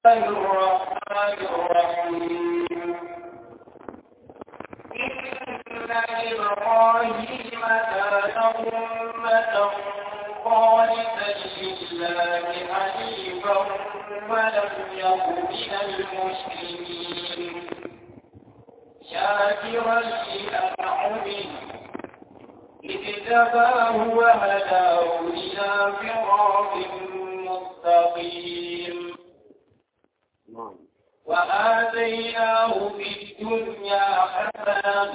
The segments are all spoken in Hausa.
الرحمن الرحيم إن إبراهيم كان أمة قانتا لله حنيفا ولم يك من المشركين شاكرا لأنعمه اجتباه وهداه إلى صراط مستقيم وآتيناه في الدنيا حسنة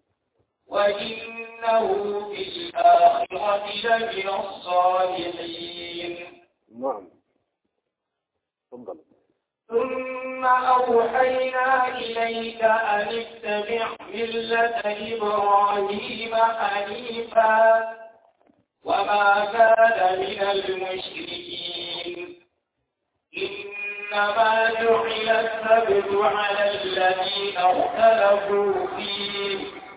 وإنه في الآخرة لمن الصالحين نعم تفضل ثم أوحينا إليك أن اتبع ملة إبراهيم حنيفا وما كان من المشركين إنما جعل السبت على الذين اختلفوا فيه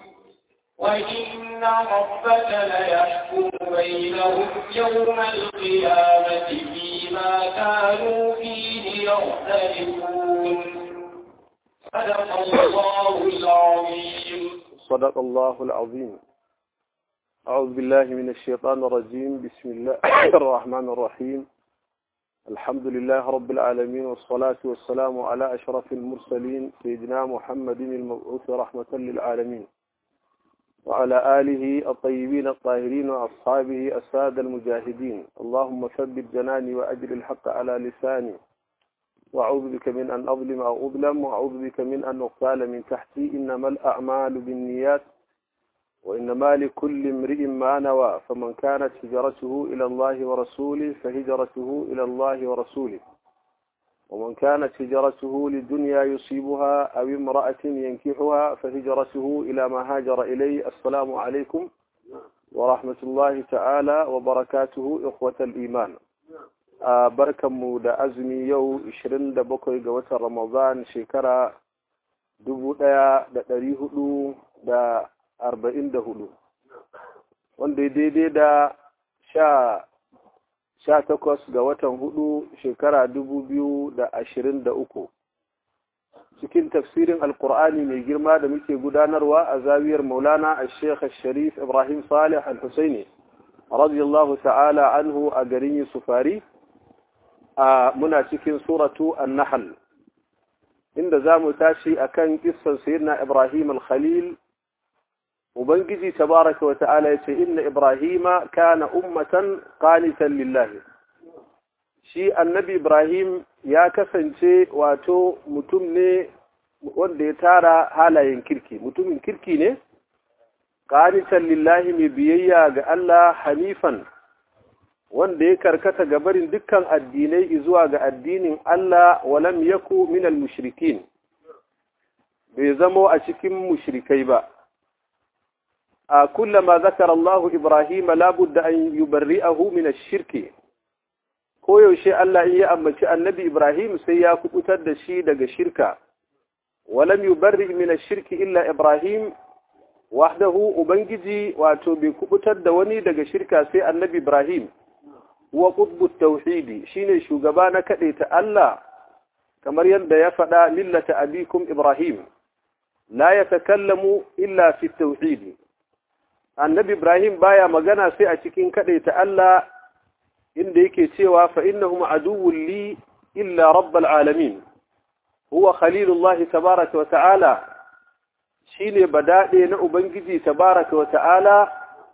وإن ربك ليحكم بينهم يوم القيامة فيما كانوا فيه يختلفون صدق الله العظيم صدق الله العظيم أعوذ بالله من الشيطان الرجيم بسم الله الرحمن الرحيم الحمد لله رب العالمين والصلاة والسلام على أشرف المرسلين سيدنا محمد المبعوث رحمة للعالمين وعلى آله الطيبين الطاهرين وأصحابه السادة المجاهدين اللهم ثبت جناني وأجل الحق على لساني وأعوذ بك من أن أظلم أو أظلم وأعوذ بك من أن أقتال من تحتي إنما الأعمال بالنيات وإنما لكل امرئ ما نوى فمن كانت هجرته إلى الله ورسوله فهجرته إلى الله ورسوله ومن كانت هجرته للدنيا يصيبها أو امرأة ينكحها فهجرته إلى ما هاجر إليه السلام عليكم ورحمة الله تعالى وبركاته إخوة الإيمان بركة مودة أزمي يو إشرين دبقوا قوة رمضان شكرا دبو دا دا دريه دا arba'in da hudu wanda daidai da sha sha takwas ga watan hudu shekara dubu biyu da ashirin da uku cikin tafsirin alkur'ani mai girma da muke gudanarwa a zawiyar maulana a sheikh sharif ibrahim salih al-husaini radiyallahu ta'ala anhu a garin yusufari a muna cikin suratu an-nahl inda za mu tashi akan kissan sayyidina ibrahim al-khalil Ubangiji tabaraka wa ta'ala ya ce, Inna Ibrahima kana ummatan qanitan lillahi. Shi annabi Ibrahim ya kasance wato mutum ne wanda ya tara halayen kirki, mutumin kirki ne? Qanitan lillahi mai biyayya ga Allah hanifan, wanda ya karkata gabarin dukkan addinai zuwa ga addinin Allah walam yaku minal mushrikin. Bai zamo a cikin mushrikai ba. كلما ذكر الله إبراهيم لا بد أن يبرئه من الشرك koyaushe Allah in ya ambaci annabi Ibrahim sai ya kubutar da shi daga shirka walam yubarri min ash-shirki illa Ibrahim wahdahu ubangiji wato bai kubutar da wani daga shirka sai annabi Ibrahim wa qutbu tauhidi shine shugaba na ta Allah kamar yadda ya faɗa millata abikum Ibrahim la yatakallamu illa fi tauhidi annabi Ibrahim baya magana sai a cikin ta Allah inda yake cewa fa innahum aduwwun li illa rabbal alamin huwa khalilullah tabaaraka wa ta'ala shine badade na ubangiji tabaaraka wa ta'ala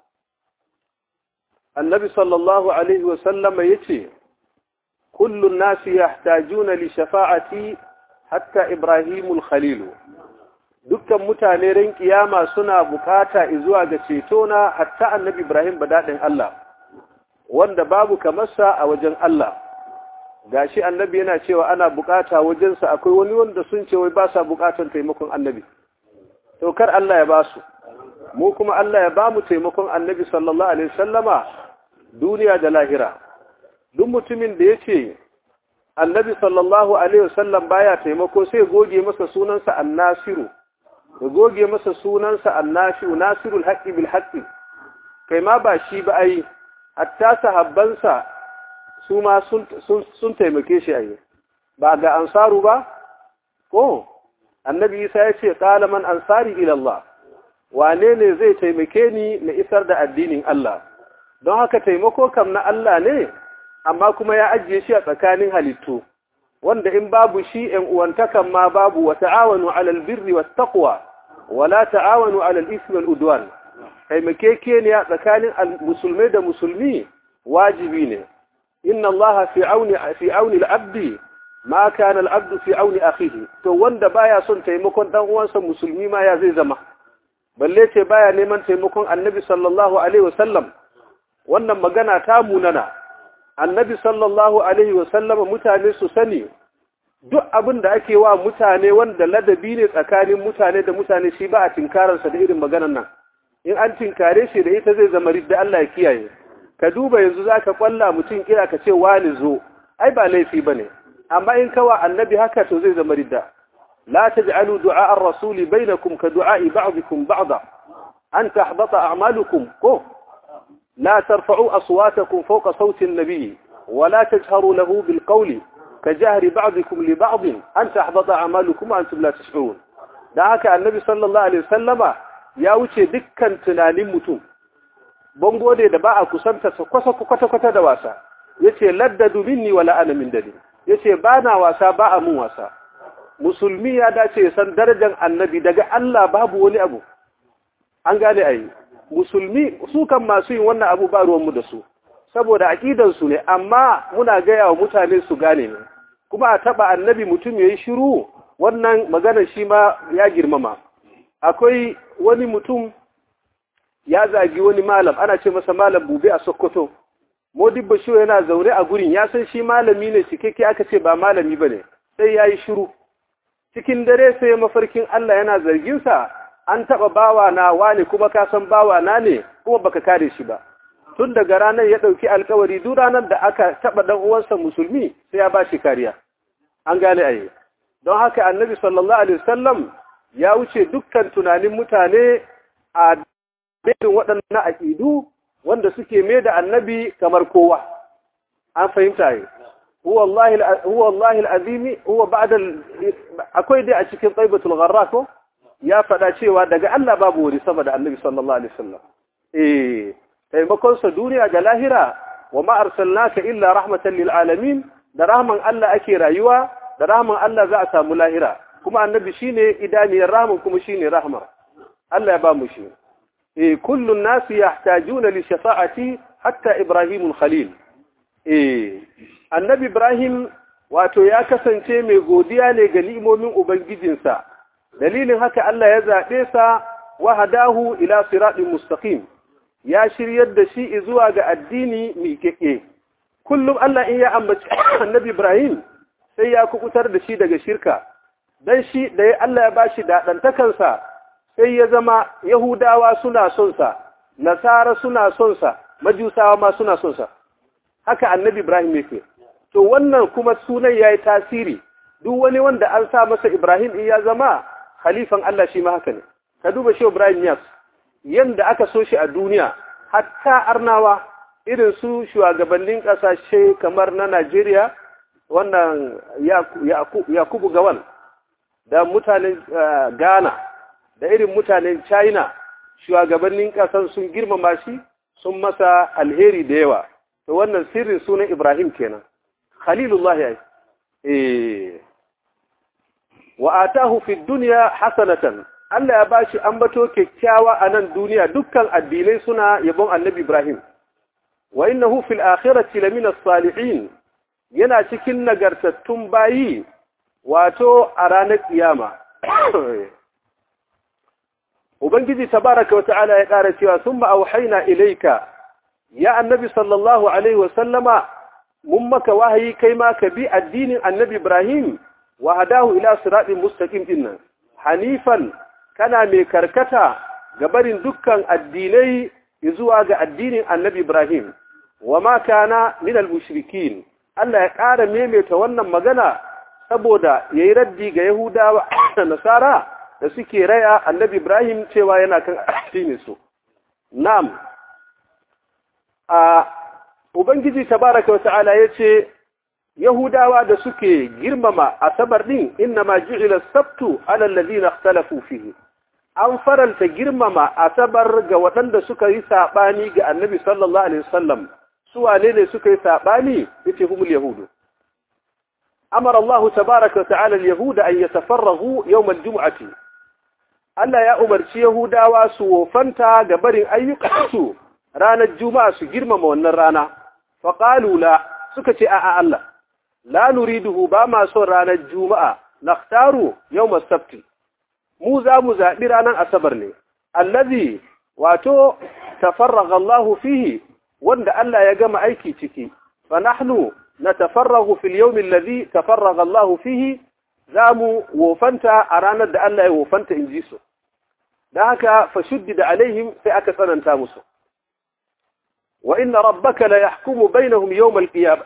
annabi sallallahu alaihi wa sallam yace kullu an-nasi yahtajuna li shafa'ati hatta ibrahimul khalil dukkan mutane ran kiyama suna bukata zuwa ga ceto na hatta annabi Ibrahim badadin Allah wanda babu kamarsa a wajen Allah gashi annabi yana cewa ana bukata wajensa akwai wani wanda sun ce wai ba sa bukatan taimakon annabi to kar Allah ya basu mu kuma Allah ya ba mu taimakon annabi sallallahu alaihi wasallama duniya da lahira duk mutumin da yace annabi sallallahu alaihi wasallam baya taimako sai goge masa sunansa annasiru ya goge masa sunansa annashi'u nasirul haqqi bil haqqi kai ma ba shi ba ai hatta sahabbansa su ma sun sun taimake shi ai ba ga ansaru ba ko annabi isa ya ce qala man ansari ila Allah wane ne zai taimake ni na isar da addinin Allah don haka taimako kam na Allah ne amma kuma ya ajiye shi a tsakanin halittu wanda in babu shi ‘yan uwantakan ma babu wa ta'awanu alal birri wa taqwa wa la ta'awanu alal ismi wal udwan taimakeke ne a tsakanin musulmai da musulmi wajibi ne inna Allah fi auni fi auni al-abdi ma kana al-abdu fi auni akhihi to wanda baya son taimakon dan uwansa musulmi ma ya zai zama balle ce baya neman taimakon annabi sallallahu alaihi wasallam wannan magana ta munana annabi sallallahu alaihi wasallam mutane su sani duk abin da ake wa mutane wanda ladabi ne tsakanin mutane da mutane shi ba a tinkararsa da irin maganan nan in an tinkare shi da ita zai zama ridda Allah ya kiyaye ka duba yanzu zaka kwalla mutum kira ka ce wani zo ai ba laifi bane amma in kawa annabi haka to zai zama ridda لا تجعلوا دعاء الرسول بينكم كدعاء بعضكم بعضا أن تحبط أعمالكم كو لا ترفعوا أصواتكم فوق صوت النبي ولا تجهروا له بالقول كجهر بعضكم لبعض أن تحبط أعمالكم وأنتم لا تشعرون دعاك النبي صلى الله عليه وسلم ya wuce dukkan tunanin mutum bango da ba a kusanta sa kwata-kwata da wasa yace laddadu minni wala ana min dadi yace ba na wasa ba a mun wasa musulmi ya dace san darajar annabi daga Allah babu wani abu an gane ayi musulmi su kan masu yin wannan abu ba ruwanmu da su saboda aƙidansu ne amma muna gaya wa mutane su gane ne kuma a taɓa annabi mutum ya yi shiru wannan maganar shi ma ya girmama akwai wani mutum ya zagi wani malam ana ce masa malam bube a sokoto modibba shi yana zaune a gurin ya san shi malami ne cikakke aka ce ba malami ba ne sai ya yi shiru cikin dare sai mafarkin Allah yana zarginsa an taɓa bawa na wane kuma ka san bawa na ne kuma baka kare shi ba tun daga ranar ya ɗauki alkawari duk ranar da aka taɓa ɗan uwansa musulmi sai ya ba shi kariya an gane ayi don haka annabi sallallahu alaihi wasallam ya wuce dukkan tunanin mutane a irin waɗannan aƙidu wanda suke mai da annabi kamar kowa an fahimta yi huwa Allah al'azimi huwa ba'da akwai dai a cikin tsaibatul gharra ko ya faɗa cewa daga Allah babu wani sama da annabi sallallahu alaihi wasallam eh taimakon sa duniya da lahira wa ma arsalnaka illa rahmatan lil alamin da rahman Allah ake rayuwa da rahman Allah za a samu lahira kuma annabi shine idaniyar rahman kuma shine rahma Allah ya ba mu shi eh kullu an-nas yahtajuna li shafa'ati hatta ibrahimul khalil eh annabi ibrahim wato ya kasance mai godiya ne ga ni'imomin ubangijinsa dalilin haka Allah ya zaɓe sa wa hadahu ila siratin mustaqim ya shiryar da shi zuwa ga addini miƙeƙe kullum Allah in ya ambaci annabi Ibrahim sai ya kukutar da shi daga shirka dan shi da ya Allah ya bashi daɗantakansa sai ya zama Yahudawa suna son sa Nasara suna son sa Majusawa ma suna son sa haka annabi Ibrahim yake to wannan kuma sunan yayi tasiri duk wani wanda an sa masa Ibrahim in ya zama khalifan Allah shi ma haka ne ka duba shi Ibrahim Yas yanda aka so shi a duniya hatta arnawa irin su shugabannin kasashe kamar na Najeriya wannan Yakubu Gawal da mutanen Ghana da irin mutanen China shugabannin kasan sun girmama shi sun masa alheri da yawa to wannan sirrin sunan Ibrahim kenan Khalilullah ya eh wa atahu fi dunya hasanatan Allah ya bashi ambato kyakkyawa a nan duniya dukkan addinai suna yabon Annabi Ibrahim wa innahu fil akhirati lamina salihin yana cikin nagartattun bayi wato a ranar kiyama Ubangiji tabaraka wa ta'ala ya ƙara cewa summa auhayna ilayka ya Annabi sallallahu alaihi wa sallama mun maka wahayi kai ma ka bi addinin Annabi Ibrahim wa hadahu ila siratin mustaqim dinnan hanifan kana mai karkata ga barin dukkan addinai zuwa ga addinin Annabi Ibrahim wa ma kana min al-mushrikin Allah ya ƙara maimaita wannan magana saboda yayi raddi ga Yahudawa da Nasara da suke raya Annabi Ibrahim cewa yana kan addinin su na'am a ubangiji tabaraka wa ta'ala yace yahudawa da suke girmama asabar din inna ma ju'ila sabtu ala alladhina ikhtalafu fihi an faranta girmama asabar ga waɗanda suka yi sabani ga annabi sallallahu alaihi wasallam su wane ne suka yi sabani yace humul yahudu amara Allah tabaaraka wa ta'ala al-yahuda an yatafarragu yawm al-jum'ati Allah ya umarci yahudawa su wofanta ga barin ayyukansu ranar juma'a su girmama wannan rana faqalu la suka ce a'a Allah la nuriduhu ba ma son ranar juma'a nakhtaru yawm as-sabt mu za mu zabi ranar asabar ne allazi wato tafarraga Allah fihi wanda Allah ya gama aiki ciki fa nahnu natafarragu fil yawm alladhi tafarraga Allah fihi zamu wofanta a ranar da Allah ya wofanta inji su dan haka fa shuddida alaihim sai aka tsananta musu wa inna rabbaka la yahkumu bainahum yawm al-qiyamah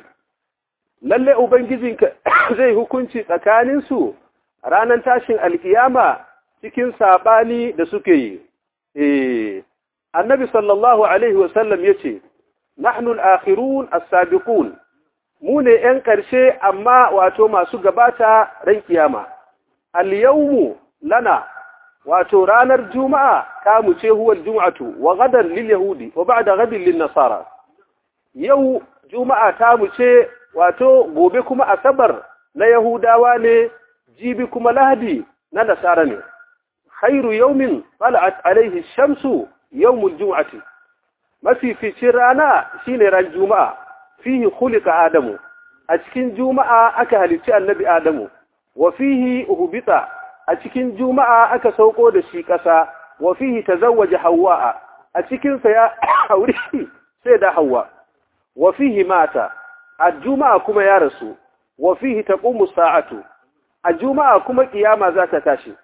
lalle ubangijinka zai hukunci tsakaninsu ranar tashin alkiyama cikin sabani da suke yi eh annabi sallallahu alaihi wasallam yace nahnu al-akhirun as-sabiqun mu ne yan karshe amma wato masu gabata ran kiyama al-yawmu lana wato ranar juma'a kamu ce huwa al-jum'atu wa gadan lil yahudi wa ba'da gadin lin nasara yau juma'a ta mu ce wato gobe kuma asabar na yahudawa ne jibi kuma lahadi na nasara ne khairu yawmin tala'at alaihi shamsu yawmul jum'ati mafificin rana shine ran juma'a fihi khuliqa adamu a cikin juma'a aka halicci annabi adamu wa fihi uhbita a cikin juma'a aka sauko da shi kasa wa fihi tazawwaja hawwa a cikin sa ya aure sai da hawwa wa fihi mata a juma'a kuma ya rasu wa fihi taqumu sa'atu a juma'a kuma kiyama za ta tashi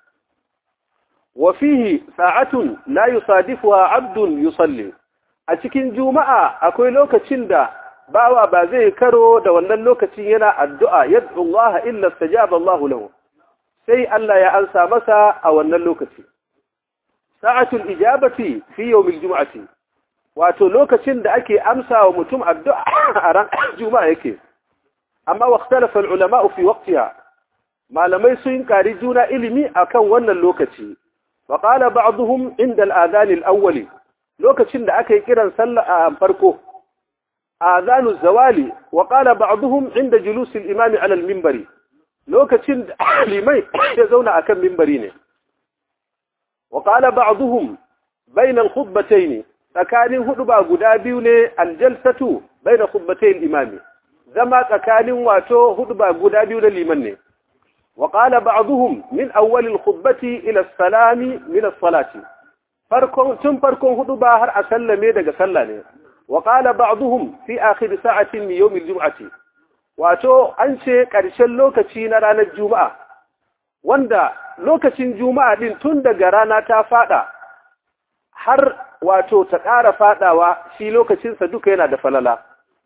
wa fihi sa'atun la yusadifuha 'abdun yusalli a cikin juma'a akwai lokacin da bawa ba zai karo da wannan lokacin yana addu'a yad'u Allah illa istajaba Allah lahu sai Allah ya ansa masa a wannan lokaci sa'atul ijabati fi yawmil jum'ati wato lokacin da ake amsa wa mutum addu'a a ran juma'a yake amma waqtalafa ulama fi waqtiha malamai sun kari juna ilimi akan wannan lokaci wa qala ba'dhum inda al-adhan al-awwal lokacin da aka yi kiran sallah a farko adhanu zawali wa qala ba'dhum inda julus al-imam ala al-minbari lokacin da limai ya zauna akan minbari ne wa qala ba'dhum bayna al-khutbatayn tsakanin hudu ba guda biyu ne aljalsatu baina khutbatayil imami zama tsakanin wato hudu ba guda biyu na liman ne wa qala ba'dhum min awwal al-khutbati ila as-salami min as-salati farkon tun farkon hudu ba har a sallame daga sallah ne wa qala ba'dhum fi akhir sa'atin min yawm al-jum'ati wato an ce karshen lokaci na ranar juma'a wanda lokacin juma'a din tun daga rana ta fada har wato ta ƙara faɗawa shi lokacinsa duka yana da falala.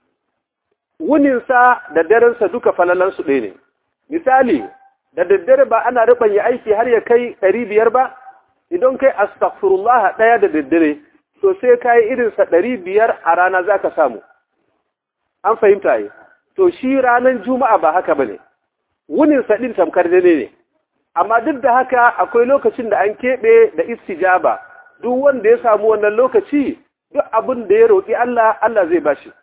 Wuninsa da darensa duka falalansu ɗaya ne. Misali, da daddare ba ana ya aiki har ya kai ɗari biyar ba, idan kai astaghfirullah ɗaya da daddare, to sai ka yi irinsa ɗari biyar a rana za ka samu. An fahimta yi, to shi ranar Juma'a ba haka ba ne, wuninsa ɗin tamkar dane ne. Amma duk da haka akwai lokacin da an keɓe da istijaba. duk wanda ya samu wannan lokaci duk abin da ya roƙi Allah Allah zai bashi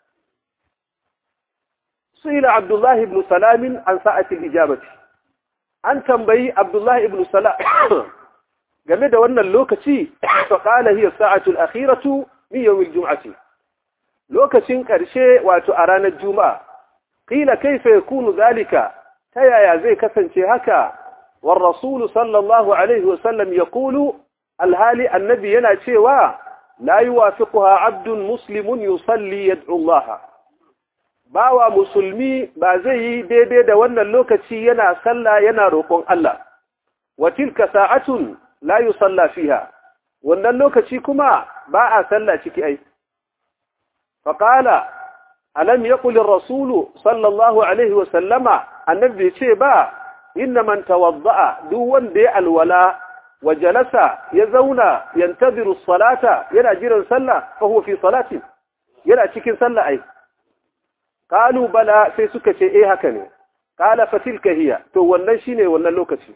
su'ila Abdullahi ibn Salam an sa'atil ijabati an tambayi Abdullahi ibn Salam game da wannan lokaci fa qala hiya sa'atul akhiratu min yawm al-jum'ati lokacin karshe wato a ranar juma'a qila kayfa yakunu zalika ta yaya zai kasance haka war rasul sallallahu alaihi wasallam yaqulu alhali annabi yana cewa la yuwafiquha abdun muslimun yusalli yad'u Allah bawa musulmi ba zai yi daidai da wannan lokaci yana sallah yana roƙon Allah wa tilka sa'atun la yusalla fiha wannan lokaci kuma ba a sallah ciki ai faqala alam yaqul ar-rasul sallallahu alaihi wa sallama annabi ce ba inna man tawadda'a duk wanda ya alwala wa jalasa ya zauna yantaziru salata yana jiran sallah fa huwa fi salati yana cikin sallah ai qalu bala sai suka ce eh haka ne qala fatilka hiya to wannan shine wannan lokaci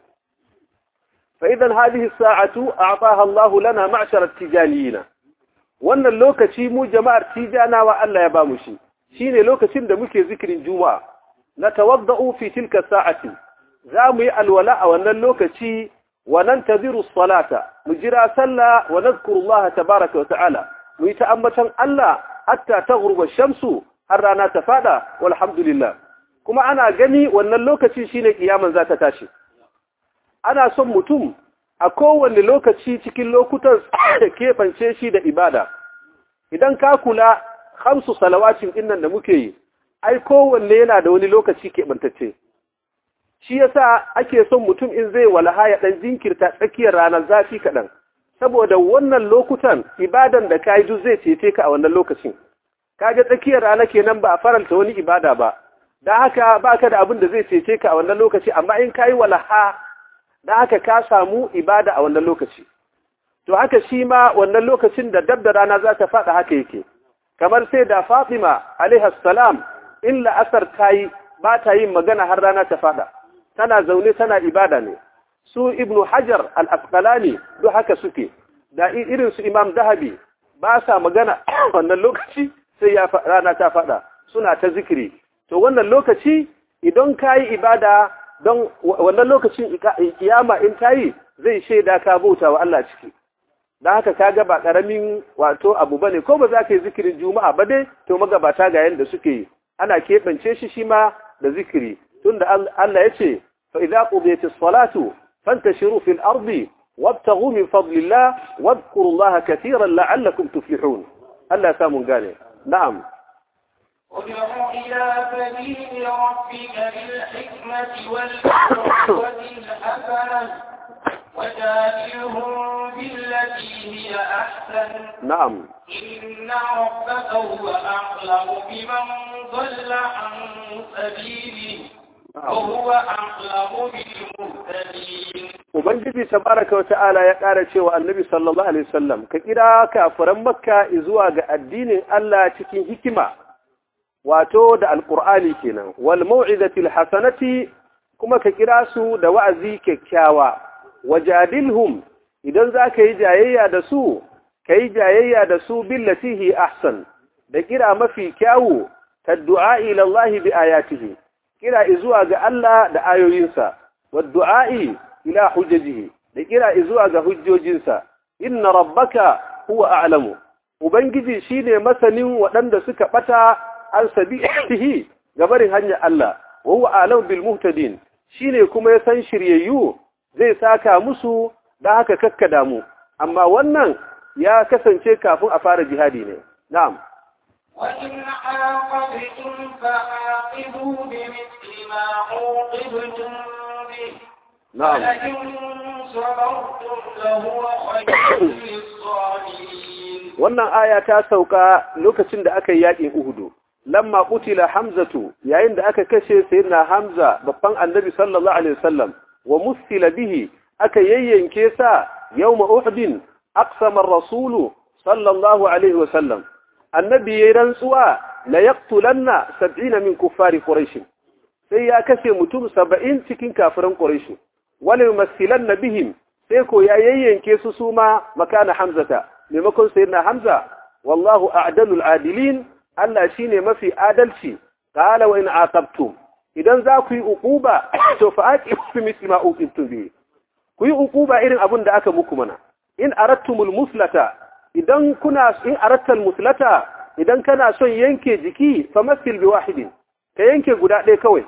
fa idan hadhihi as-sa'atu a'taha Allah lana ma'shar at-tijaniyina wannan lokaci mu jama'ar tijanawa Allah ya ba mu shi shine lokacin da muke zikirin juma'a natawadda'u fi tilka sa'ati za mu yi alwala a wannan lokaci wa nantaziru as-salata mu jira sallah wa nadhkuru Allah tabaaraka wa ta'ala mu yi ta'ammatan Allah hatta taghruba ash-shamsu har rana ta fada walhamdulillah kuma ana gani wannan lokaci shine kiyaman za ta tashi ana son mutum a kowane lokaci cikin lokutan da keɓance shi da ibada idan ka kula hamsu salawacin dinnan da muke yi ai kowanne yana da wani lokaci keɓantacce shi yasa ake son mutum in zai walaha ya ɗan jinkirta tsakiyar ranar zafi kaɗan saboda wannan lokutan ibadan da ka yi duk zai cece ka a wannan lokacin kaga tsakiyar rana kenan ba a faranta wani ibada ba da haka ba ka da abin da zai cece ka a wannan lokaci amma in ka yi walaha da haka ka samu ibada a wannan lokaci to haka shi ma wannan lokacin da dab da rana za ta faɗa haka yake kamar sai da fatima alaihassalam in la'asar ta yi ba ta yin magana har rana ta faɗa tana zaune tana ibada ne su ibnu hajar al-asqalani duk haka suke da irin su imam dahabi ba sa magana wannan lokaci sai ya rana ta faɗa suna ta zikiri to wannan lokaci idan ka yi ibada don wannan lokacin kiyama in ta yi zai shaida ka bauta wa Allah ciki da haka ka ga ba ƙaramin wato abu bane ko ba za ka yi zikirin juma'a ba dai to magabata ga yanda suke yi ana keɓance shi shi ma da zikiri tunda Allah ya ce fa idza qudiyatis salatu fantashiru fil ardi wabtaghu min fadlillah wadhkuru Allah katiran la'allakum tuflihun Allah ya samu gane na'am ادع إلى سبيل ربك بالحكمة والموعظة الحسنة وجادلهم بالتي هي أحسن نعم إن ربك هو أعلم بمن ضل عن سبيله وهو أعلم بالمهتدين Ubangiji tabaraka wa ta'ala ya ƙara cewa annabi sallallahu alaihi wasallam ka kira kafiran makka zuwa ga addinin Allah cikin hikima wato da alqur'ani kenan wal mau'izatil hasanati kuma ka kira su da wa'azi kyakkyawa wajadilhum idan za ka yi jayayya da su ka yi jayayya da su billati hi ahsan da kira mafi kyawu ta du'a'i ilallahi bi ayatihi kira izuwa ga Allah da ayoyinsa wa du'a'i ila hujjajihi da kira izuwa ga hujjojinsa inna rabbaka huwa a'lamu ubangiji shine masanin waɗanda suka bata an sabihi gabarin hanyar Allah wa huwa a'lamu bil muhtadin shine kuma ya san shiryayyu zai saka musu da haka kakkada mu amma wannan ya kasance kafin a fara jihadi ne na'am وإن عاقبتم فعاقبوا بمثل ما عوقبتم به na'am ولئن صبرتم لهو خير للصابرين wannan aya ta sauka lokacin da aka yi yakin Uhudu lamma qutila Hamzatu yayin da aka kashe sayyidina Hamza babban annabi sallallahu alaihi wasallam wa musila bihi aka yayyanke sa yawma Uhud aqsama ar-rasulu sallallahu alaihi wasallam annabi yayin rantsuwa la yaqtulanna 70 min kuffari quraish sai ya kashe mutum 70 cikin kafiran quraish wala yumassilanna bihim sai ko ya yayyanke su suma makana Hamzata maimakon sayyidina Hamza wallahu a'dalul adilin Allah shine mafi adalci qala wa in aqabtum idan za ku yi uquba to fa aqibu bi misli ma uqibtum bi ku yi uquba irin abin da aka muku mana in aradtumul muslata idan kuna in aradtal muslata idan kana son yanke jiki fa masil bi wahidin ka yanke guda ɗaya kawai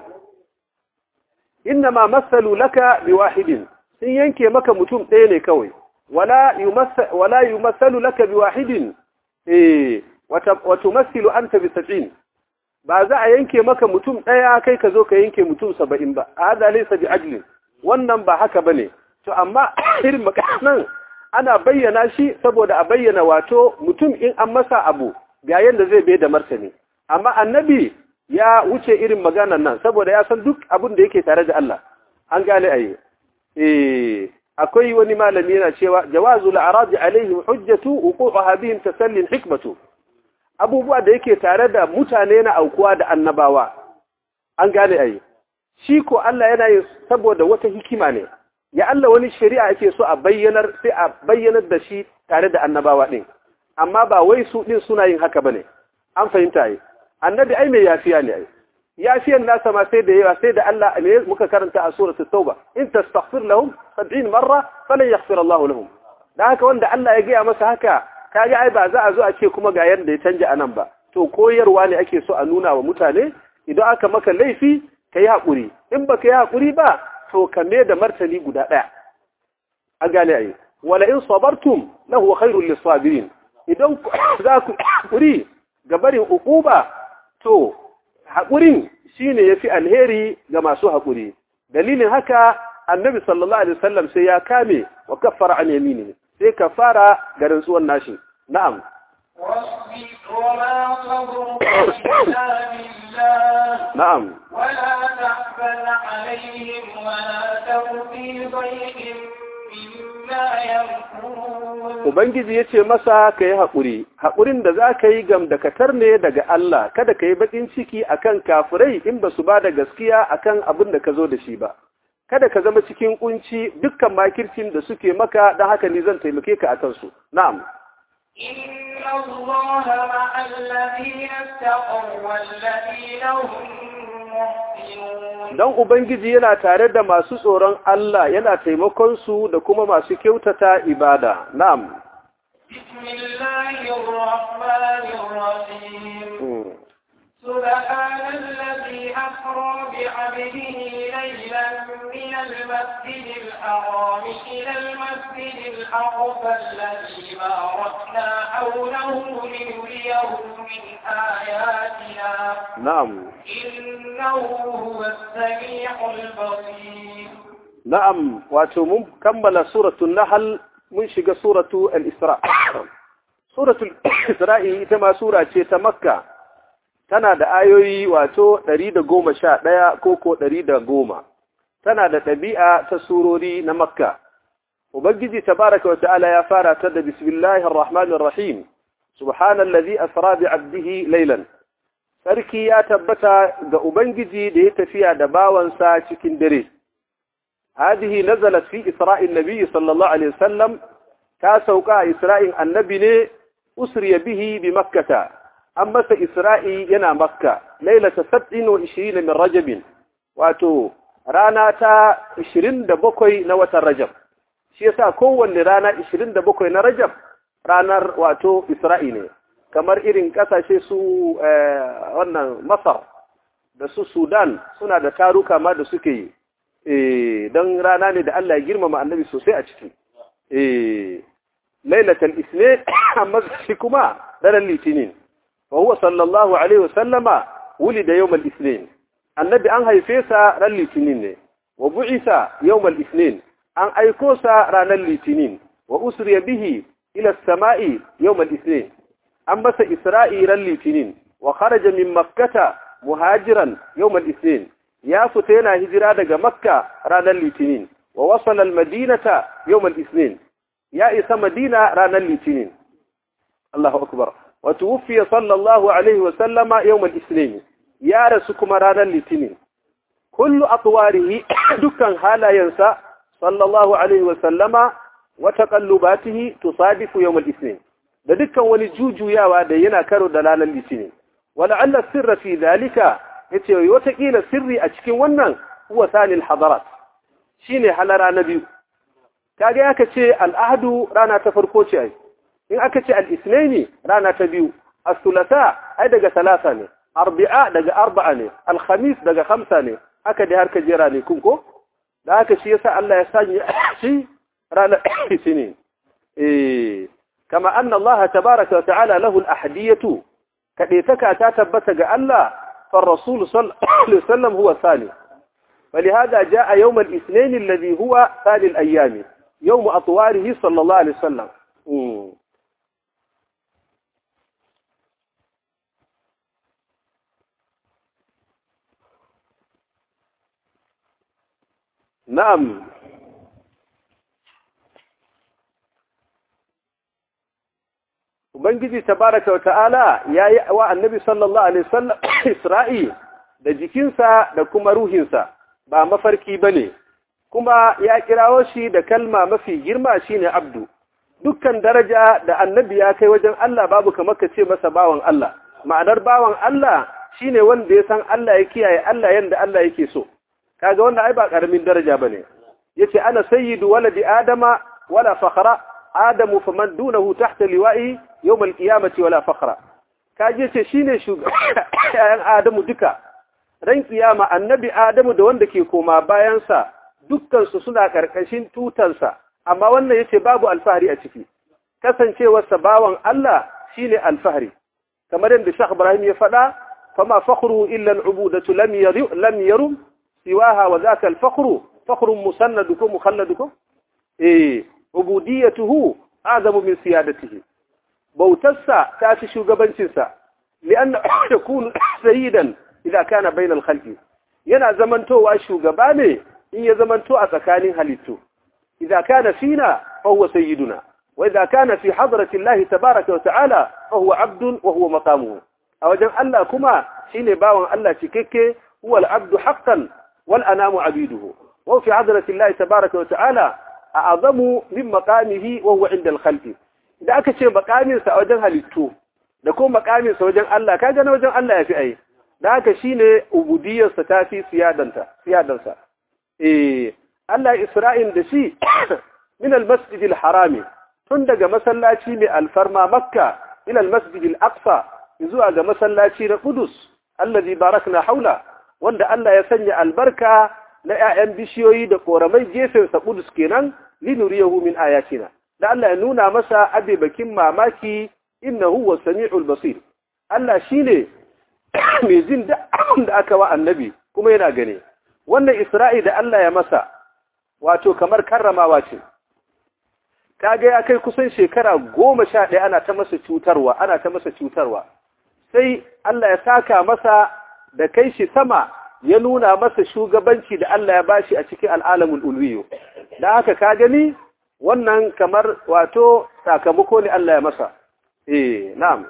innama masalu laka bi wahidin sun yanke maka mutum ɗaya ne kawai wala yumassal wala yumassalu laka bi wahidin eh wa tumassilu anta bi sab'in ba za a yanke maka mutum ɗaya kai ka zo ka yanke mutum saba'in ba hada laysa bi ajlin wannan ba haka bane to amma irin makanan ana bayyana shi saboda a bayyana wato mutum in an masa abu ga yanda zai bai da martani amma annabi ya wuce irin maganan nan saboda ya san duk abin da yake tare da Allah an gane ayi eh akwai wani malami yana cewa jawazu al-arad alaihim hujjatu wuqu'uha bihim tasallin hikmatu abubuwa da yake tare da mutane na aukuwa da annabawa an gane ai shi ko Allah yana yin saboda wata hikima ne ya Allah wani shari'a yake so a bayyanar sai a bayyanar da shi tare da annabawa din amma ba wai su din suna yin haka bane an fahimta ai annabi ai mai yafiya ne ai yafiyan nasa ma sai da yawa sai da Allah ne muka karanta a suratul tauba in tastaghfir lahum 70 marra falan yaghfir Allah lahum dan haka wanda Allah ya gaya masa haka kaga ai ba za a zo a ce kuma ga yanda ya canja anan ba to koyarwa ne ake so a nuna wa mutane idan aka maka laifi kai hakuri in baka yi hakuri ba to ka me da martani guda daya an gane ai wala in sabartum lahu khairul lisabirin idan za ku hakuri ga barin ukuba to haƙurin shine yafi alheri ga masu haƙuri dalilin haka annabi sallallahu alaihi wasallam sai ya kame wa kaffara an yamini sai kafara ga rantsuwan nashi na'am na'am ولا تحزن عليهم ولا تك في ضيق مما يمكرون Ubangiji ya ce masa ka yi haƙuri, haƙurin da za ka yi gamdakatar ne daga Allah, kada ka yi baƙin ciki a kan kafirai in ba su ba da gaskiya a kan abin da ka zo da shi ba. Kada ka zama cikin ƙunci dukkan makircin da suke maka don haka ni zan taimake ka a kansu. Na'am. إن الله مع الذين اتقوا والذين هم محسنون Don Ubangiji yana tare da masu tsoron Allah yana taimakon su da kuma masu kyautata ibada. Na'am. بسم الله الرحمن الرحيم Mm. سبحان الذي أسرى بعبده ليلا من المسجد الحرام إلى المسجد الأقصى الذي باركنا حوله لنريه من آياتنا Na'am. إنه هو السميع البصير Na'am, wato mun kammala suratul Nahl mun shiga suratu al-Isra. Suratul Isra'i ita ma sura ce ta Makka. Tana da ayoyi wato 111 ko ko 110. Tana da ɗabi'a ta surori na Makka. Ubangiji tabaraka wa ta'ala ya fara ta da bismillahir rahmanir rahim. Subhanallazi asra bi 'abdihi laylan. Sarki ya tabbata ga Ubangiji da ya tafiya da bawansa cikin dare. هذه نزلت في إسراء النبي صلى الله عليه وسلم تاسوكا إسراء النبي ني أسري به بمكة أما إسراء ينا مكة ليلة سبع وعشرين من رجب واتو رانا تا عشرين دبوكوي نوة الرجب شيسا كون رانا عشرين دبوكوي نرجب رانا واتو إسرائيل kamar irin kasashe su wannan Masar da su Sudan suna da taruka ma da suke yi eh don rana ne da Allah ya girmama annabi sosai a ciki eh lailatul isnin amma shi kuma daren litinin wa huwa sallallahu alaihi wa sallama wulida yawmal isnin annabi an haife sa ran litinin ne wa bu'isa yawmal isnin an aiko sa ranar litinin wa usriya bihi ila as-sama'i yawmal isnin an masa isra'i ran litinin wa kharaja min makkata muhajiran yawmal isnin ya fita yana hijira daga makka ranar litinin wa wasala almadinata yawm al-ithnin ya isa madina ranar litinin Allahu akbar wa tuwfiya sallallahu alaihi wa sallama yawm al-ithnin ya rasu kuma ranar litinin kullu atwarihi dukkan halayensa sallallahu alaihi wa sallama wa taqallubatihi tusadifu yawm al-ithnin da dukkan wani jujuyawa da yana karo da ranar litinin wala'alla sirra fi dhalika yace watakila sirri a cikin wannan huwa sanil hadarat shine halara na biyu kage aka ce al'ahdu rana ta farko ce ai in aka ce al-ithnaini rana ta biyu as-thulatha ai daga talata ne arba'a daga arba'a ne al-khamis daga khamsa ne haka dai har ka jera ne kun ko da haka shi yasa Allah ya sanya shi ranar litinin eh kama anna Allah tabaaraka wa ta'ala lahu al-ahdiyatu kadaitaka ta tabbata ga Allah فالرسول صلى الله عليه وسلم هو ثاني فلهذا جاء يوم الاثنين الذي هو ثاني الأيام يوم أطواره صلى الله عليه وسلم مم. نعم ubangiji tabaraka wa ta'ala yayi wa annabi sallallahu alaihi wasallam isra'i da jikinsa da kuma ruhinsa ba mafarki bane kuma ya kirawo shi da kalma mafi girma shine abdu dukkan daraja da annabi ya kai wajen Allah babu kamar ka ce masa bawan Allah ma'anar bawan Allah shine wanda ya san Allah ya kiyaye Allah yanda Allah yake so kaga wannan ai ba karamin daraja bane yace ana sayyidu waladi adama wala fakhra adamu faman dunahu tahta liwa'i yawm alqiyamati wala fakhra kaje ce shine shugaban adamu duka ran kiyama annabi adamu da wanda ke koma bayan sa dukkan su suna karkashin tutansa amma wannan yace babu alfahari a ciki kasancewar sa bawan Allah shine alfahari kamar yadda Sheikh Ibrahim ya faɗa fama fakhru illa al'ubudatu lam yarum lam yarum siwaha wa dhaka al-fakhru fakhrun musannadukum mukhalladukum eh ubudiyatuhu azamu min siyadatihi bautarsa ta fi shugabancinsa li'anna yakunu sayyidan idan kana bainal khalqi yana zamantowa shugaba ne in ya zamanto a tsakanin halittu idan kana fina fa huwa sayyiduna wa idan kana fi hadrati Allah tabaaraka wa ta'ala fa huwa abdun wa huwa maqamuhu a wajen Allah kuma shine bawan Allah cikakke huwa al-abdu haqqan wal anamu abiduhu wa fi hadrati Allah tabaaraka wa ta'ala a'zamu min maqamihi wa huwa 'inda al-khalqi idan aka ce maqamin sa a wajen halittu da kuma maqamin sa wajen Allah kaga na wajen Allah yafi ai da haka shine ubudiyar sa tafi siyadanta siyadansa eh Allah Isra'il da shi min al-masjid al-harami tun daga masallaci mai alfarma Makka ila al-masjid al-aqsa zuwa ga masallaci na Qudus allazi barakna haula wanda Allah ya sanya albarka na ƴaƴan bishiyoyi da koramai gefen sa Qudus kenan linuriyahu min ayatina da Allah ya nuna masa abebakin mamaki innahu was-sami'ul basir Allah shine mai jin da aka wa annabi kuma yana gane wannan Isra'i da Allah ya masa wato kamar karramawa ce kaga ya kai kusan shekara goma sha ɗaya ana ta masa cutarwa ana ta masa cutarwa sai Allah ya saka masa da kai shi sama ya nuna masa shugabanci da Allah ya bashi a cikin al'alamul ulwiyo da haka ka gani wannan kamar wato sakamako ne Allah ya masa eh na'am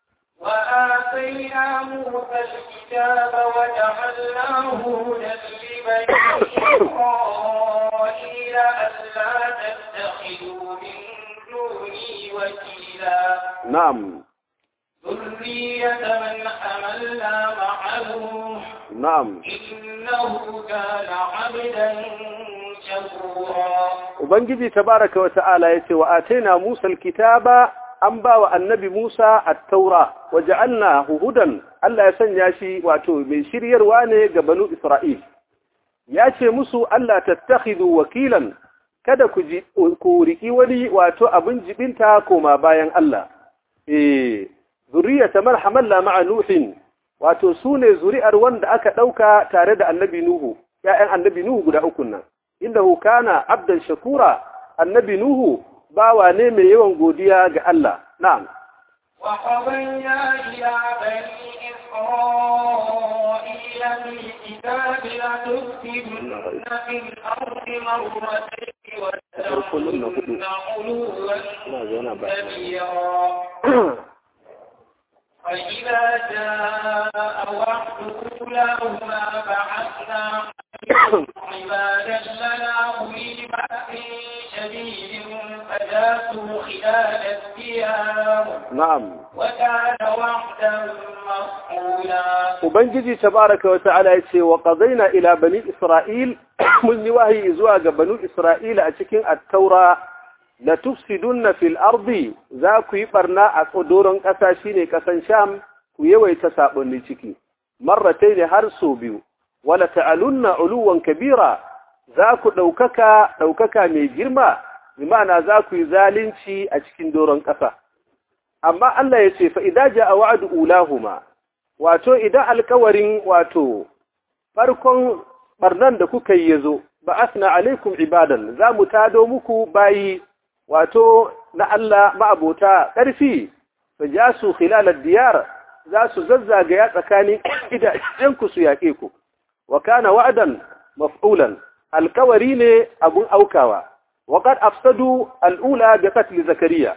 وآتينا موسى الكتاب وجعلناه هدى لبني إسرائيل ألا تتخذوا من دوني وكيلا نعم ذرية من حملنا مع نوح نعم إنه كان عبدا شكورا ubangiji tabaraka wa ta'ala yace wa ataina musa alkitaba an ba wa annabi musa at-taura wa ja'alnahu hudan Allah ya sanya shi wato mai shiryarwa ne ga banu isra'il ya ce musu Allah tattakhidhu wakilan kada ku ji ku riki wani wato abin jibinta koma bayan Allah eh zuriyata marhaman la ma'a nuhin wato sune zuri'ar wanda aka dauka tare da annabi nuhu ya'yan annabi nuhu guda uku nan innahu kana abdan shakura annabi nuhu bawa ne mai yawan godiya ga Allah na'am وقضينا إلى بني إسرائيل في الكتاب لتفسدن في الأرض مرتين ولتعلن علوا كبيرا فإذا جاء وعد أولاهما بعثنا عبادا لنا أولي بأس شديد فجاسوا خلال الديار na'am وكان وعدا مفعولا ubangiji tabaraka wa ta'ala yace wa qadaina ila bani isra'il mun yi wahayi zuwa ga banu isra'ila a cikin at-taura la tufsidunna fil ardi za ku yi barna a tsodoron ƙasa shine ƙasan sham ku yawaita sabonni ciki marratayn har so biyu wala ta'alunna uluwan kabira za ku ɗaukaka ɗaukaka mai girma bi ma'ana za ku yi zalunci a cikin doron ƙasa amma Allah ya ce fa'ida ja a wa'adu ulahuma, wato idan alkawarin wato farkon ɓarnan da kuka yi ya zo, ba asna alaikum ibadan za mu tado muku bayi wato na Allah ma'abota ƙarfi, ba ja su khilalar diyar za su zazzagaya tsakanin idajenku su yaƙe ku, wa kana wa'adan maf'ulan, alkawari ne abun aukawa, waƙar afsadu al'ula da katli zakariya.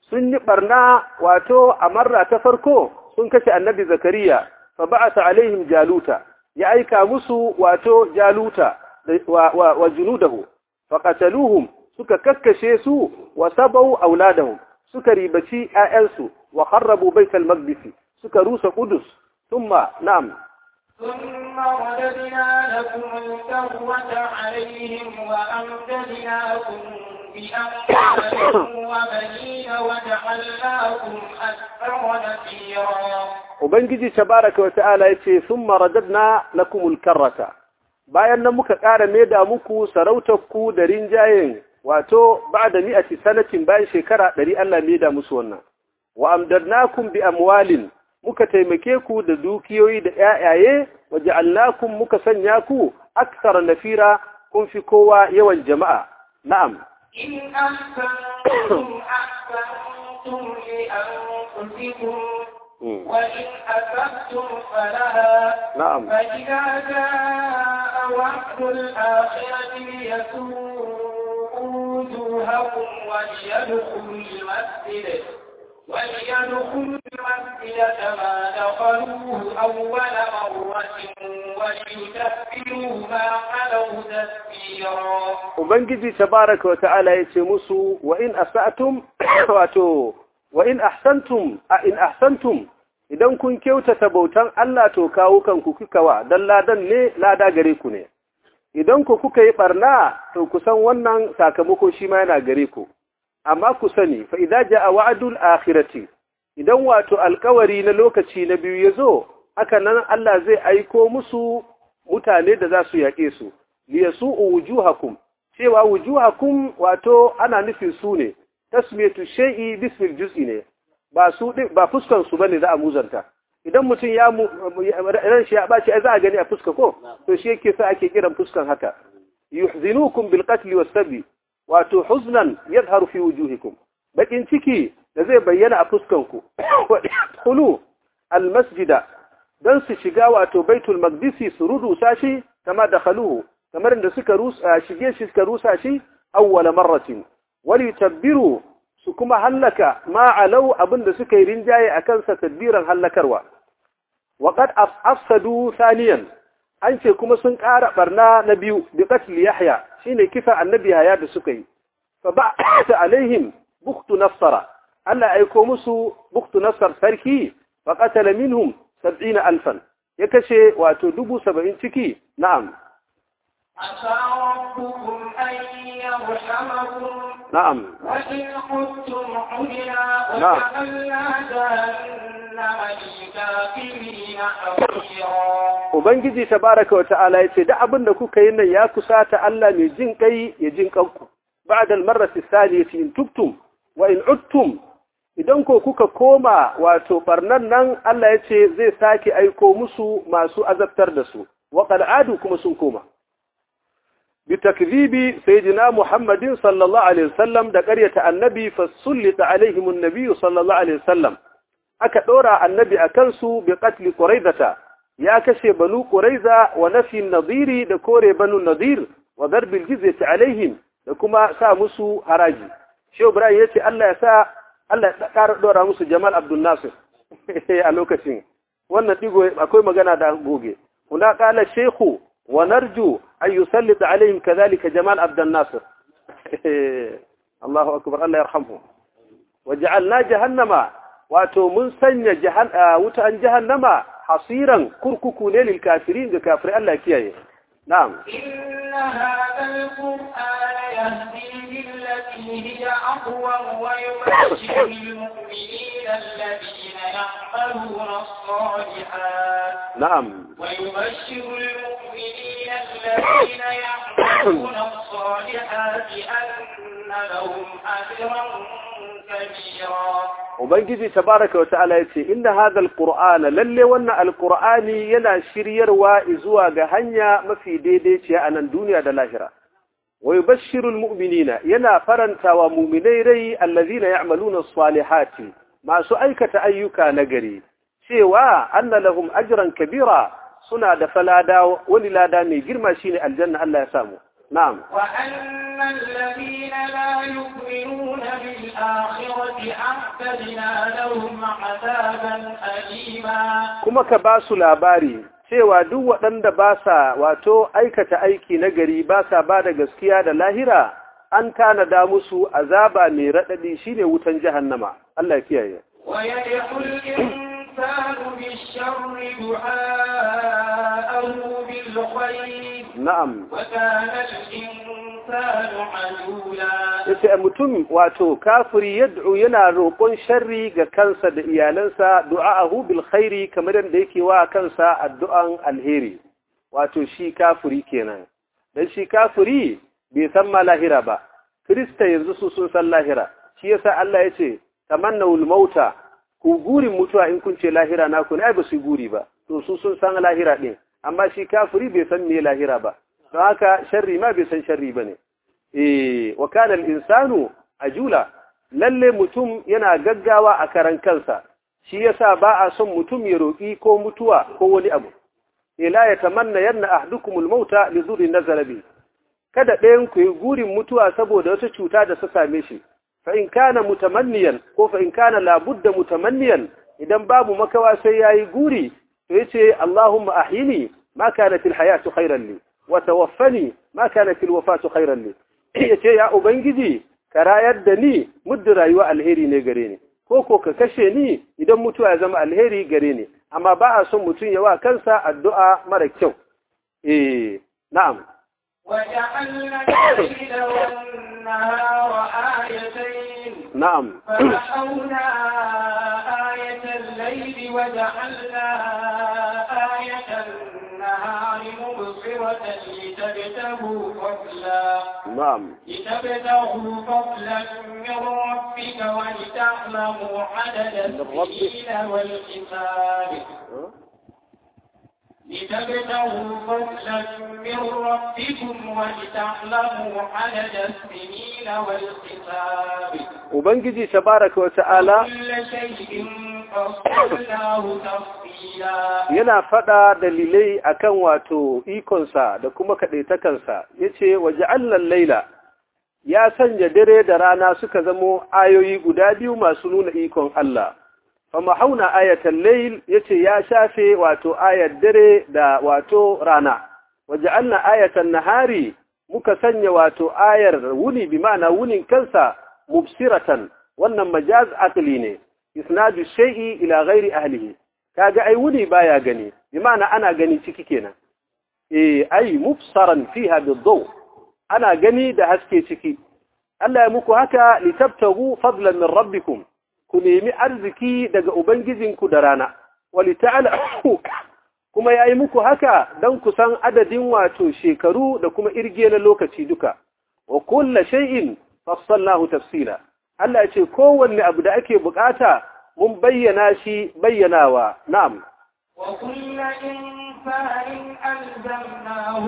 sun yi barna wato a marra ta farko sun kashe annabi zakariya fa ba'atha alaihim jaluta ya aika musu wato jaluta wa, wa, wa junudahu fa qataluhum suka kakkashe su wa sabau auladahum suka ribaci ƴaƴansu wa kharrabu baital maqdis suka rusa qudus thumma na'am ثم رددنا لكم الكرة عليهم وأمددناكم بأموال وبنين وجعلناكم أكثر نفيرا Ubangiji tabaraka wa ta'ala yace thumma radadna lakumul karrata bayan nan muka ƙara maida muku sarautar ku da rinjayen wato ba'da mi'ati sanatin bayan shekara ɗari Allah maida musu wannan wa amdadnakum bi amwalin muka taimake ku da dukiyoyi da ƴaƴaye wa ja'alnakum muka sanya ku akthar nafira kun fi kowa yawan jama'a na'am إن أحسنتم أحسنتم لأنفسكم وإن أسأتم فلها na'am فإذا جاء وعد الآخرة ليسوءوا وجوهكم وليدخلوا المسجد وليدخلوا المسجد كما دخلوه أول مرة وليتبروا ما علوا تتبيرا Ubangiji tabaraka wa ta'ala ya ce musu wa in asa'tum wato wa in ahsantum a in ahsantum idan kun kyautata bautan Allah to kawo kanku kukawa dan ladan ne lada gare ku ne idan ku kuka yi barna to ku san wannan sakamako shi ma yana gare ku amma ku sani fa idza jaa wa'dul akhirati idan wato alkawari na lokaci na biyu yazo haka nan Allah zai aiko musu mutane da za su yaƙe su liyasu'u wujuhakum cewa wujuhakum wato ana nufin su ne tasmiyatu shay'i bismil juz'i ne ba su ba fuskan su bane za a muzanta idan mutum ya ran shi ya baci ai za a gani a fuska ko to shi yake sa ake kiran fuskan haka yuhzinukum bil qatl was sabi wato huznan yadhharu fi wujuhikum bakin ciki da zai bayyana a fuskan ku khulu al masjida dan su shiga wato baitul maqdisi su rudusa shi kama dakhaluhu kamar da suka rusa shige shi suka rusa shi awwala marratin wali tabbiru su kuma hallaka ma alau abinda suka yi rinjaye akan sa tadbiran hallakarwa wa qad afsadu thaniyan an ce kuma sun ƙara barna na biyu bi qatl yahya shine kisa annabi yahya da suka yi fa ba'ata alaihim bukhtu nasara Allah aiko musu bukhtu nasar sarki fa qatala minhum 70000 ya kashe wato dubu saba'in ciki na'am عسى ربكم أن يرحمكم na'am وإن خفتم عدنا نعم. وجعلنا جهنم للكافرين حصيرا Ubangiji tabaraka wa ta'ala yace da abin da kuka yi nan ya kusata Allah mai jin kai ya jin kanku ba'da al-marrati thaliyati in tubtum wa in udtum idan ko kuka koma wato barnan nan Allah yace zai sake aiko musu masu azabtar da su wa qad adu kuma sun koma بتكذيب سيدنا محمد صلى الله عليه وسلم da ƙaryata annabi fasullita alaihim annabi sallallahu alaihi wasallam aka dora annabi akan su bi qatl quraizata ya kashe banu quraiza wa nafi nadiri da kore banu nadir wa darb aljizyati alaihim da kuma sa musu haraji shehu ibrahim yace Allah ya sa Allah ya ƙara dora musu jamal abdul nasir a lokacin wannan digo akwai magana da goge kuna kala shehu ونرجو أن يسلط عليهم كذلك جمال عبد الناصر الله أكبر الله يرحمه وجعلنا جهنم واتو من سنة جهن وتأن جهنم حصيرا كرككو للكافرين كافر الله كيه نعم إن هذا القرآن يهدي للتي هي أقوم ويبشر المؤمنين الذين يعملون الصالحات نعم ويبشر المؤمنين الذين يعملون الصالحات أن لهم أجرا كبيرا Ubangiji tabaraka wa ta'ala yace inna hadha alqur'ana lalle wannan alqur'ani yana shiryarwa zuwa ga hanya mafi daidaiciya a nan duniya da lahira wa yubashshiru almu'minina yana farantawa mu'minai rai allazina ya'maluna as-salihati masu aikata ayyuka nagari cewa anna lahum ajran kabira suna da falada wani lada mai girma shine aljanna Allah ya samu na'am وأن الذين لا يؤمنون بالآخرة أعتدنا لهم عذابا أليما kuma ka ba su labari cewa duk waɗanda ba sa wato aikata aiki na gari ba sa ba da gaskiya da lahira an tanada musu azaba mai raɗaɗi shine wutan jahannama Allah ya kiyaye ويدعو الإنسان بالشر دعاءه بالخير na'am وكان الإنسان عجولا yace mutum wato kafiri yad'u yana roƙon sharri ga kansa da iyalansa du'a'ahu bil khairi kamar yadda yake wa kansa addu'an alheri wato shi kafiri kenan dan shi kafiri bai san ma lahira ba krista yanzu su sun san lahira shi yasa Allah yace tamannawul mauta ku gurin mutuwa in kun ce lahira na ku ne ai ba su guri ba to su sun san lahira din amma shi kafiri bai san me lahira ba don haka sharri ma bai san sharri bane eh wa kana al-insanu ajula lalle mutum yana gaggawa a karan kansa shi yasa ba a son mutum ya roki ko mutuwa ko wani abu ila ya tamanna yanna ahdukumul mauta li dhurri nazala bi kada ɗayan ku yi gurin mutuwa saboda wata cuta da ta same shi fa in kana mutamanniyan ko fa in kana labudda mutamanniyan idan babu makawa sai yayi guri to yace Allahumma ahyini ma kanat alhayatu khayran li wa tawaffani ma kanat alwafatu khayran li yace ya ubangiji ka rayar da ni muddin rayuwa alheri ne gare ni ko ko ka kashe ni idan mutuwa ya zama alheri gare ni amma ba a son mutum ya wa kansa addu'a mara kyau eh na'am وجعلنا الليل والنهار آيتين na'am فمحونا آية الليل وجعلنا آية النهار مبصرة لتبتغوا فضلا na'am لتبتغوا فضلا من ربك ولتعلموا عدد السنين والحساب لتبتغوا فضلا من ربكم ولتعلموا عدد السنين والحساب ubangiji tabaraka wa ta'ala كل شيء فصلناه تفصيلا yana faɗa dalilai akan wato ikonsa da kuma kaɗaitakansa ya ce waje allan laila ya sanya dare da rana suka zamo ayoyi guda biyu masu nuna ikon Allah fama hauna ayatan lail ya ce ya shafe wato ayar dare da wato rana waje allan ayatan nahari muka sanya wato ayar wuni bi ma'ana wunin kansa mubsiratan wannan majaz aqli ne isnadu shay'i ila ghairi ahlihi kaga ai wuni baya gani bi ma'ana ana gani ciki kenan eh ai mubsaran fiha bidaw ana gani da haske ciki Allah ya muku haka litabtagu fadlan min rabbikum ku nemi arziki daga ubangijinku da rana walita'alu kuma yayi muku haka dan ku san adadin wato shekaru da kuma irge na lokaci duka wa kullu shay'in fassalnahu tafsila Allah ya ce kowanne abu da ake bukata mun bayyana shi bayyanawa na'am وكل إنسان ألزمناه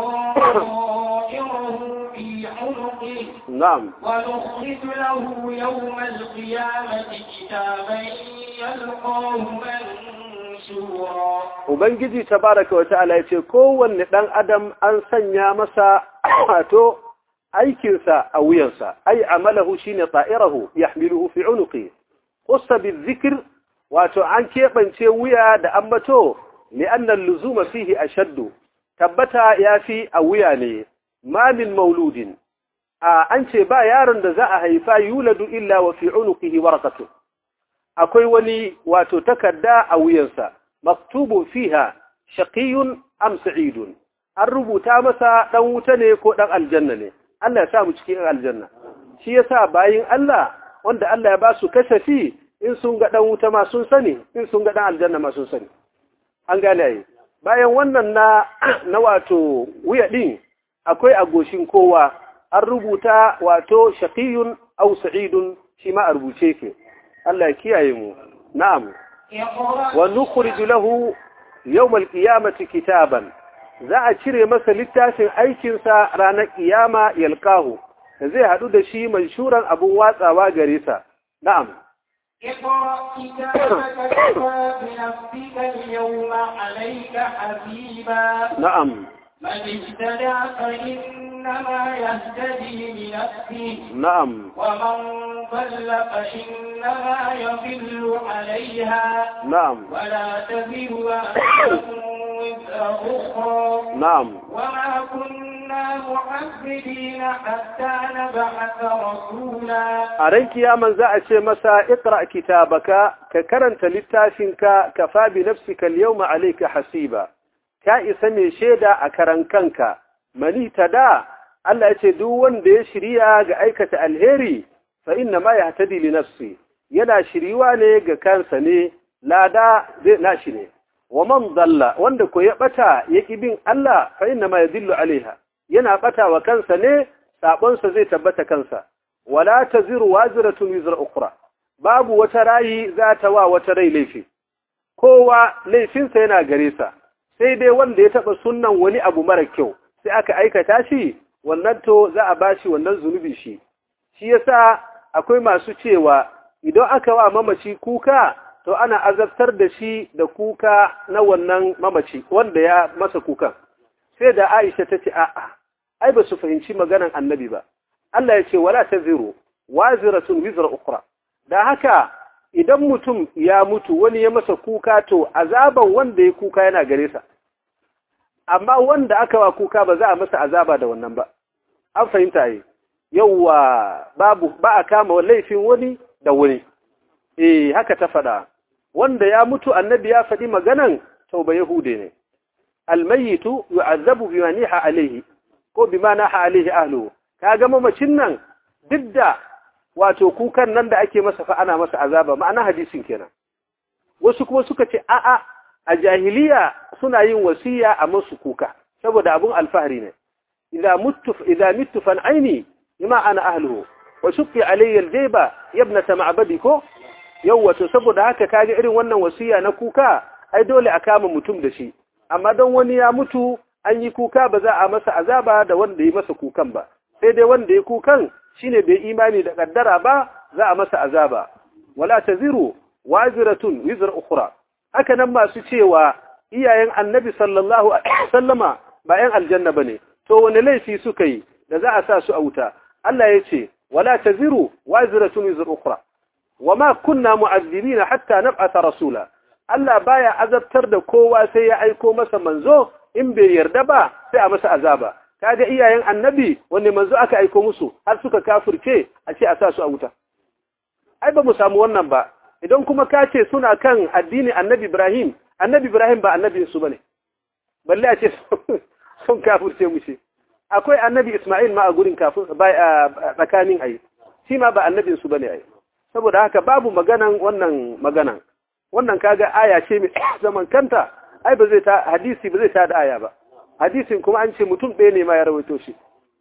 طائره في عنقه na'am ونخرج له يوم القيامة كتابا يلقاه منشورا ubangiji tabaraka wa ta'ala ya ce kowanne dan adam an sanya masa wato aikinsa a wuyansa ai amalahu shine ta'irahu yahmiluhu fi unuqi qussa bizikr wato an keɓance wuya da ambato li'anna luzuma fihi ashaddu tabbata yafi a wuya ne ma min mauludin a an ce ba yaron da za a haifa yuladu illa wa fi unuqihi warqatu akwai wani wato takarda a wuyansa maktubu fiha shaqiyun am sa'idun an rubuta masa dan wuta ne ko dan aljanna ne Allah ya sa mu cikin aljanna shi yasa bayin Allah wanda Allah ya ba su kasafi in sun ga dan wuta ma sun sani in sun ga dan aljanna ma sun sani an gane ai bayan wannan na na wato wuya din akwai agoshin kowa an rubuta wato shaqiyun aw sa'idun shi ma a rubuce ke Allah ya kiyaye mu na'am اقرأ wa nukhriju lahu yawm al-qiyamati kitaban za a cire masa littafin aikinsa ranar kiyama yalqahu da zai hadu da shi manshuran abun watsawa gare sa na'am اقرأ كتابك كفى بنفسك اليوم عليك حسيبا na'am من اهتدى فإنما يهتدي لنفسه na'am ومن ضل فإنما يضل عليها na'am ولا تزر وازرة وزر أخرى na'am وما كنا معذبين حتى نبعث رسولا a ran kiyaman za a ce masa iqra kitabaka ka karanta littafinka kafa bi nafsika al-yawma alayka hasiba ka isa mai shaida a karan kanka mani tada Allah ya ce duk wanda ya shirya ga aikata alheri fa inna ma yahtadi li nafsi yana shiriwa ne ga kansa ne lada zai nashi ne wa man dalla wanda ko ya bata yaki bin Allah fa inna ma yadillu alaiha yana bata wa kansa ne sabonsa zai tabbata kansa wala taziru waziratun wizra ukhra babu wata rayi za ta wa wata rai laifi kowa laifinsa yana gare sa sai dai wanda ya taba sunnan wani abu mara kyau sai aka aikata shi wannan to za a bashi wannan zunubi shi shi yasa akwai masu cewa idan aka wa mamaci kuka to ana azabtar da shi da kuka na wannan mamaci wanda ya masa kukan sai da Aisha ta ce a'a ai ba su fahimci maganan annabi ba Allah ya ce wala taziru waziratun wizra ukhra da haka idan mutum ya mutu wani ya masa kuka to azaban wanda ya kuka yana gare sa amma wanda aka wa kuka ba za a masa azaba da wannan ba an fahimta yi yauwa babu ba a kama laifin wani da wani eh haka ta faɗa wanda ya mutu annabi ya faɗi maganan tauba yahude ne almayitu yu'azzabu bima niha alayhi ko bima naha alayhi ahluhu kaga mamacin nan duk da wato kukan nan da ake masa fa ana masa azaba ma'ana hadisin kenan wasu kuma suka ce a'a a jahiliya suna yin wasiya a masu kuka saboda abun alfahari ne idza muttu idza mittu fan aini bima ana ahluhu wa shuqqi alayya aljayba yabnata ma'badi ko yawwa to saboda haka kaga irin wannan wasiya na kuka ai dole a kama mutum da shi amma don wani ya mutu an yi kuka ba za a masa azaba da wanda ya masa kukan ba sai dai wanda ya kukan shine bai imani da kaddara ba za a masa azaba wala taziru waziratun wizra ukhra haka nan masu cewa iyayen annabi sallallahu alaihi wasallama ba yan aljanna bane to wani laifi suka yi da za a sa su a wuta Allah ya ce wala taziru waziratun wizra ukhra wama kunna mu'azzibina hatta nab'atha rasula Allah baya azabtar da kowa sai ya aiko masa manzo in bai yarda ba sai a masa azaba kaga iyayen annabi wanne manzo aka aiko musu har suka kafirce a ce a sa su a wuta ai ba mu samu wannan ba idan kuma ka ce suna kan addini annabi Ibrahim annabi Ibrahim ba annabin su bane balle a ce sun kafirce mu ce akwai annabi Isma'il ma a gurin kafin tsakanin ai shi ma ba annabin su bane ai saboda haka babu maganan wannan maganan wannan kaga aya ce mai zaman kanta ai ba zai ta hadisi ba zai ta da aya ba hadisin kuma an ce mutum ɗaya ne ma ya rawaito shi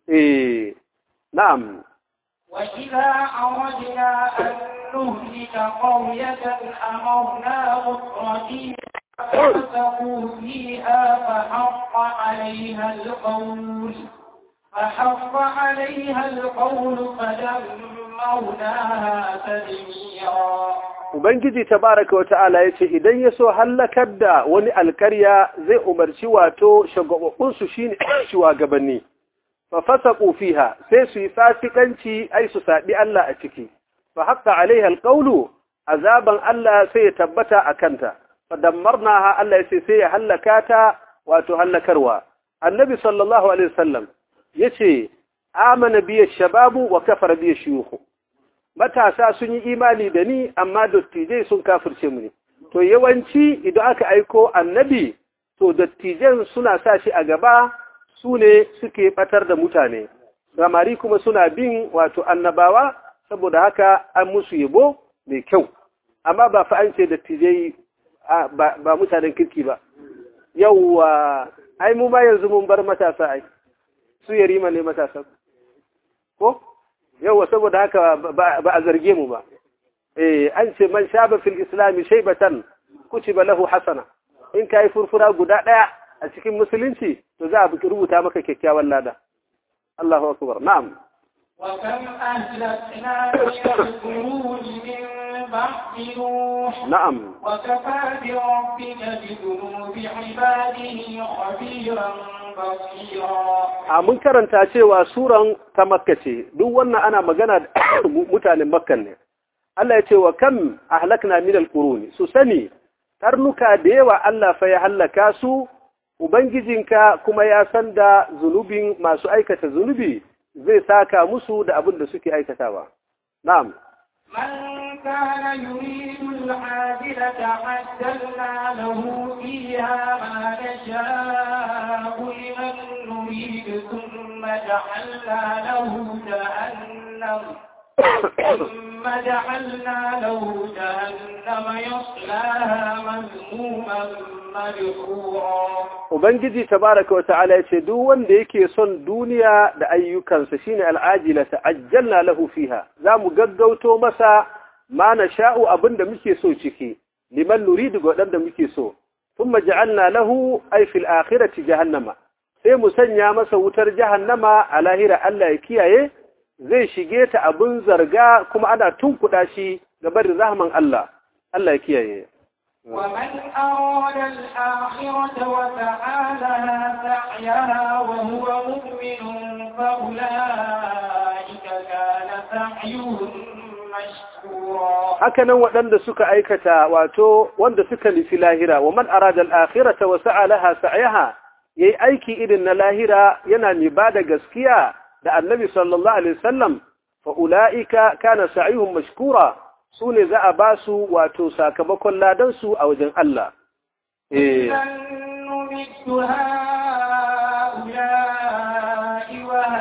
eh na'am وإذا أردنا أن نهلك قرية أمرنا مترفيها ففسقوا فيها فحق عليها القول فحق عليها القول فدمرناها تدميرا Ubangiji tabaraka wa ta'ala ya ce, Idan ya so hallakar da wani alkarya zai umarci wato shagababbunsu shi ne shugabanni, fa fasa fiha sai su yi fasikanci ai su saɓi Allah a ciki, fa haƙa alaiha alƙaulu, azaban Allah sai ya tabbata a kanta, fa dammarna ha Allah ya ce sai ya hallaka ta wato hallakarwa. Annabi sallallahu Alaihi wasallam ya ce, Amana biya shababu wa kafar biya shiyuhu. matasa sun yi imani da ni amma dattijai sun kafirce mu ne to yawanci idan aka aiko annabi to dattijan suna sa shi a gaba su ne suke batar da mutane samari kuma suna bin wato annabawa saboda haka an musu yabo mai kyau amma ba fa an ce dattijai ba mutanen kirki ba yauwa ai mu ba yanzu mun bar matasa ai su yarima ne matasa ko yawa saboda haka ba a zarge mu ba eh an ce man shaba fil islam shaybatan kutiba lahu hasana in kai furfura guda daya a cikin musulunci to za a rubuta maka kyakkyawan lada Allahu akbar na'am وكم أهلكنا من القرون من بعد نوح na'am وكفى بربك بذنوب عباده خبيرا بصيرا a mun karanta cewa suran ta makka ce duk wannan ana magana da mutanen makkan ne Allah ya ce wa kam ahlakna min alquruni su sani karnuka da yawa Allah fa ya hallaka su ubangijinka kuma ya san da zunubin masu aikata zunubi zai saka musu da abin da suke aikatawa na'am من كان يريد العاجلة عجلنا له فيها ما نشاء لمن نريد ثم جعلنا له جهنم ثم جعلنا له جهنم يصلاها مذموما مدحورا Ubangiji tabaraka wa ta'ala ya ce duk wanda yake son duniya da ayyukansa shine al'ajila ta'ajjalna lahu fiha za mu gaggauto masa ma na sha'u abinda muke so ciki liman nuridu ga waɗanda muke so thumma ja'alna lahu ay fil akhirati jahannama sai mu sanya masa wutar jahannama a lahira Allah ya kiyaye zai shige ta abin zarga kuma ana tunkuɗa shi ga barin rahman Allah Allah ya kiyaye ومن أراد الآخرة وسعى لها سعيها وهو مؤمن فأولئك كان سعيهم مشكورا hakanan waɗanda suka aikata wato wanda suka nufi lahira wa man arada al-akhirata wa sa'a laha sa'yaha yayi aiki irin na lahira yana mai bada gaskiya da annabi sallallahu alaihi wasallam fa ulaika kana sa'yuhum mashkura sune za a basu wato sakamakon ladan su a wajen Allah eh إذا نمد هؤلاء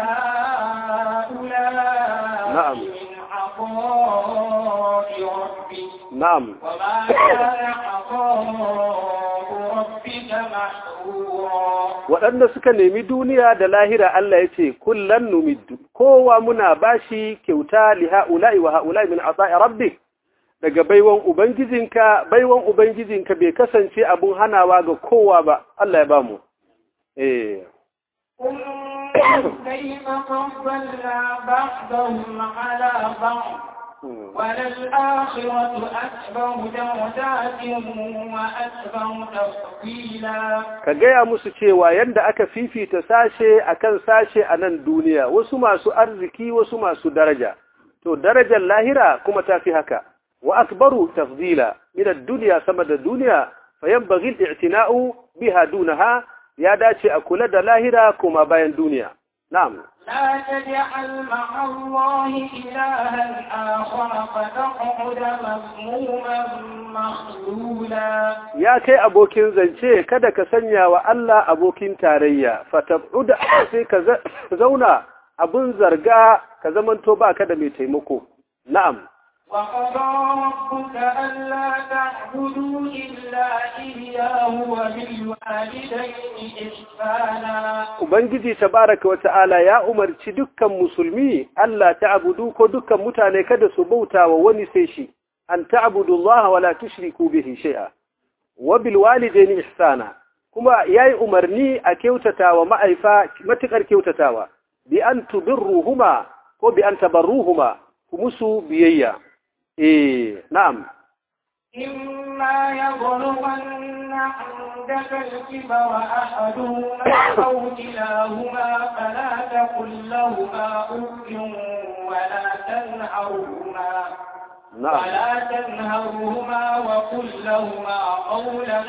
وهؤلاء نعم. من عطاء ربك na'am وما كان عطاء ربك محظورا waɗanda suka nemi duniya da lahira Allah ya ce kullan numiddu kowa muna bashi kyauta li ha'ula'i wa ha'ula'i min ata'i rabbik daga baiwan ubangijinka baiwan ubangijinka bai kasance abun hanawa ga kowa ba Allah ya bamu eh انظر كيف فضلنا بعضهم على بعض وللآخرة أكبر درجات وأكبر تفضيلا ka gaya musu cewa yadda aka fifita sashe akan sashe a nan duniya wasu masu arziki wasu masu daraja to darajar lahira kuma ta fi haka wa akbaru tafdila min ad-dunya sama da duniya fayanbaghi al-i'tina'u biha dunaha ya dace a kula da lahira kuma bayan duniya na'am لا تجعل مع الله إلها آخر فتقعد مذموما مخذولا ya kai abokin zance kada ka sanya wa Allah abokin tarayya fatab'uda sai ka za- zauna abun zarga ka zamanto baka da mai taimako na'am وقضى ربك ألا تعبدوا إلا إياه وبالوالدين إحسانا Ubangiji tabaraka wa ta'ala ya umarci dukkan musulmi Allah ta'budu ko dukkan mutane kada su bauta wa wani sai shi an ta'budu Allah wa la tushriku bihi shay'a wa bil walidayni ihsana kuma yayi umarni a kyautatawa ma'aifa matukar kyautatawa bi an tudirruhuma ko bi an tabarruhuma ku musu biyayya eh na'am إما يبلغن عندك الكبر أحدهما أو كلاهما فلا تقل لهما أف ولا تنهرهما na'am ولا تنهرهما وقل لهما قولا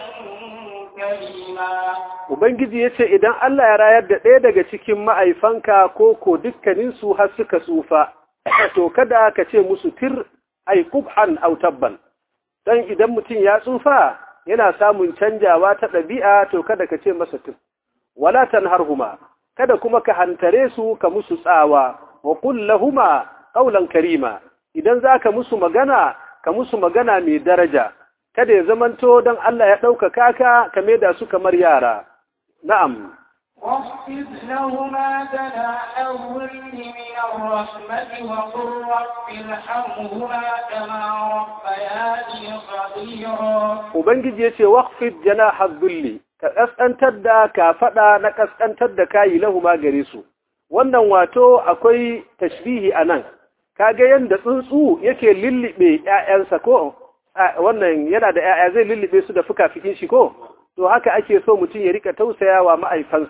كريما Ubangiji ya ce, Idan Allah ya rayar da ɗaya daga cikin ma'aifanka ko ko dukkaninsu har suka tsufa, to kada ka ce musu tir ai kub'an au tabban. Don idan mutum ya tsufa yana samun canjawa ta ɗabi'a to kada ka ce masa tir. Wala tanharhuma, kada kuma ka hantare su ka musu tsawa, wa kullahuma ƙaulan karima. Idan za ka musu magana, ka musu magana mai daraja. Kada ya zamanto don Allah ya ɗaukaka ka, ka maida su kamar yara. نعم واخفض لهما جناح الظل من الرحمة وقل رب ارحمهما كما ربياني صغيرا Ubangiji ya ce, Waƙfid jana hazzulli, ka ƙasƙantar da ka faɗa na ƙasƙantar da kayi lahuma gare su. Wannan wato akwai tashbihi a nan, kaga yadda tsuntsu yake lullube ‘ya'yansa ko, a, wannan yana da ‘ya'ya zai lullube su da fuka-fikin shi ko, to haka ake so mutum ya rika tausaya wa ma'aifansa.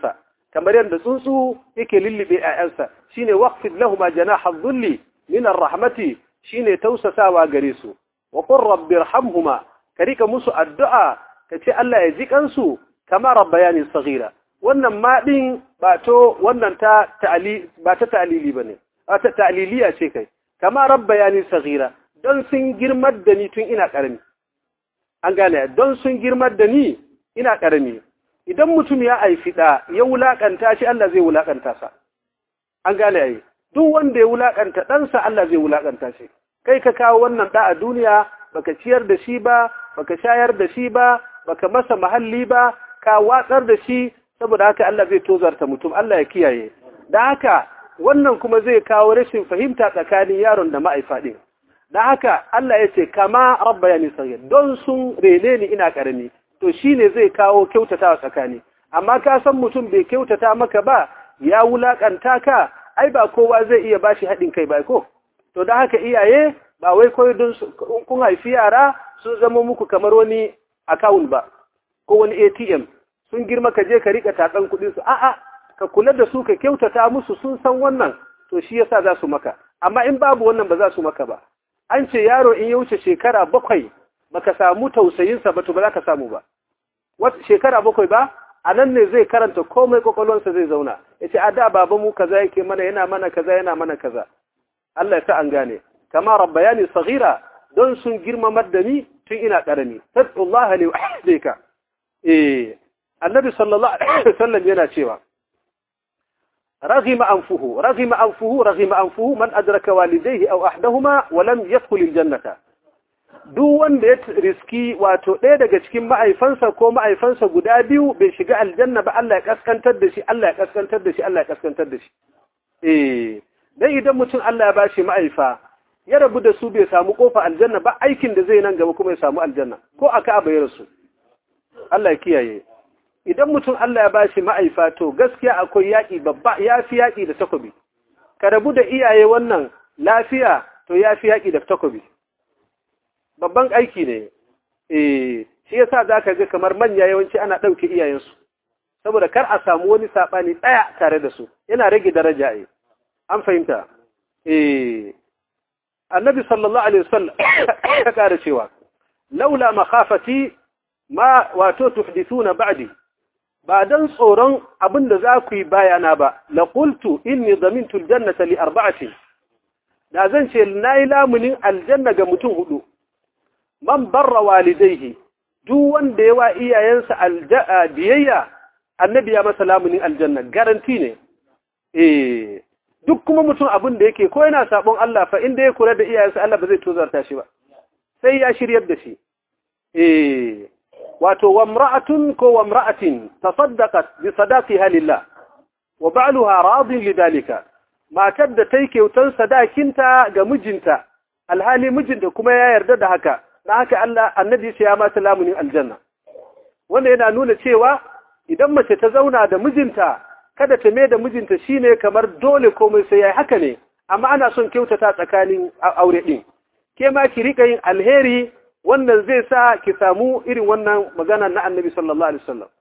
kamar yadda tsuntsu yake lullube ƴaƴansa shine waqfid lahum janaha dhulli min ar-rahmati shine tausasawa gare su wa qur rabbi irhamhuma ka rika musu addu'a ka ce Allah ya ji kansu kama rabbayani saghira wannan ma din ba to wannan ta ta'ali ba ta ta'lili bane ta ta'liliya ce kai kama rabbayani saghira don sun girmar da ni tun ina karami an gane don sun girmar da ni ina karami idan mutum ya aifi da ya wulakanta shi Allah zai wulakanta sa an gane ai duk wanda ya wulakanta ɗansa Allah zai wulakanta shi kai ka kawo wannan da a duniya baka ciyar da shi ba baka shayar da shi ba baka masa mahalli ba ka watsar da shi saboda haka Allah zai tozarta mutum Allah ya kiyaye da haka wannan kuma zai kawo rashin fahimta tsakanin yaron da ma'aifa din da haka Allah ya ce kama rabbayani saghir don sun rene ni ina karami to shine zai kawo kyautata tsakani amma ka san mutum bai kyautata maka ba ya wulakanta ka ai ba kowa zai iya bashi haɗin kai ba ko to da haka iyaye ba wai koyi don kun haifi yara sun zama muku kamar wani account ba ko wani ATM sun girma ka je ka rika tatsan kuɗin su a'a ka kula da su ka kyautata musu sun san wannan to shi yasa za su maka amma in babu wannan ba za su maka ba an ce yaro in ya wuce shekara bakwai baka samu tausayinsa ba to ba za ka samu ba wata shekara bakwai ba a nan ne zai karanta komai kwakwalwarsa zai zauna ya ce a da baba mu kaza yake mana yana mana kaza yana mana kaza Allah ya sa an gane kama rabbayani saghira don sun girmamar da ni tun ina karami taqullaha li wahdika eh annabi sallallahu alaihi wasallam yana cewa رغم أنفه رغم أنفه رغم أنفه من أدرك والديه أو أحدهما ولم يدخل الجنة duk wanda ya riski wato ɗaya daga cikin ma'aifansa ko ma'aifansa guda biyu bai shiga aljanna ba Allah ya kaskantar da shi Allah ya kaskantar da shi Allah ya kaskantar da shi eh dan idan mutum Allah ya bashi ma'aifa ya rabu da su bai samu kofa aljanna ba aikin da zai nan gaba kuma ya samu aljanna ko aka bai rasu Allah ya kiyaye idan mutum Allah ya bashi ma'aifa to gaskiya akwai yaƙi babba ya fi yaƙi da takobi ka rabu da iyaye wannan lafiya to ya fi yaƙi da takobi babban aiki ne eh shi yasa zaka ga kamar manya yawanci ana ɗauke iyayensu saboda kar a samu wani saɓani ɗaya tare da su yana rage daraja ai an fahimta eh annabi sallallahu alaihi wasallam ya kara cewa laula makhafati ma wato tuhdithuna ba'di ba dan tsoron abin da za ku yi bayana ba la qultu inni dhamintu aljannata li arba'atin da zan ce nayi lamunin aljanna ga mutum hudu man barra walidayhi duk wanda yawa iyayensa biyayya annabi ya masa lamunin aljanna garanti ne eh duk kuma mutum abin da yake ko yana sabon Allah fa inda ya kula da iyayensa Allah ba zai tozarta shi ba sai ya shiryar da shi eh wato wamra'atun ko wamra'atin tasaddaqat bi sadaqiha lillah wa ba'luha radin lidalika matar da tai kyautar sadakinta ga mijinta alhali mijinta kuma ya yarda da haka dan haka Allah annabi ya mata lamunin aljanna wanda yana nuna cewa idan mace ta zauna da mijinta kada ta mai da mijinta shine kamar dole komai sai yayi haka ne amma ana son kyautata tsakanin aure din ke ma ki rika yin alheri wannan zai sa ki samu irin wannan magana na annabi sallallahu alaihi wasallam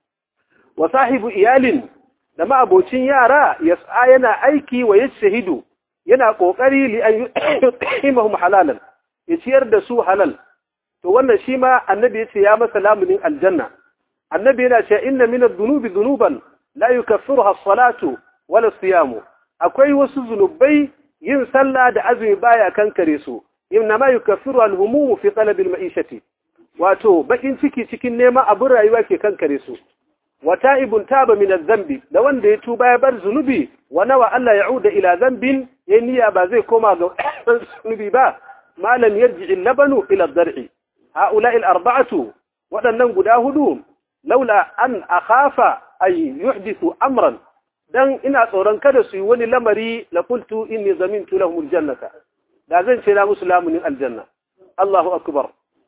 wa sahibu iyalin da ma'abocin yara yas'a yana aiki wa yashhadu yana kokari li an yutimahum halalan ya ciyar da su halal to wannan shi ma annabi yace ya masa lamunin aljanna annabi yana cewa inna min adh-dhunubi dhunuban la yukaffiruha as-salatu wala as-siyamu akwai wasu zunubai yin sallah da azumi baya kankare su inma yukaffiru al-humum fi talab al-ma'ishati wato bakin ciki cikin neman abin rayuwa ke kankare su wa ta'ibun taba min adh-dhanbi da wanda ya tuba ya bar zunubi wa nawa Allah ya'uda ila dhanbin yayin niyya ba zai koma ga zunubi ba malam yarji al-labanu ila ad-dar'i ha'ula'i al-arba'atu wadannan guda hudu laula an akhafa ay yuhdithu amran dan ina tsoron kada su yi wani lamari la qultu inni zamintu lahum al-jannata da zan ce na musu lamunin aljanna Allahu akbar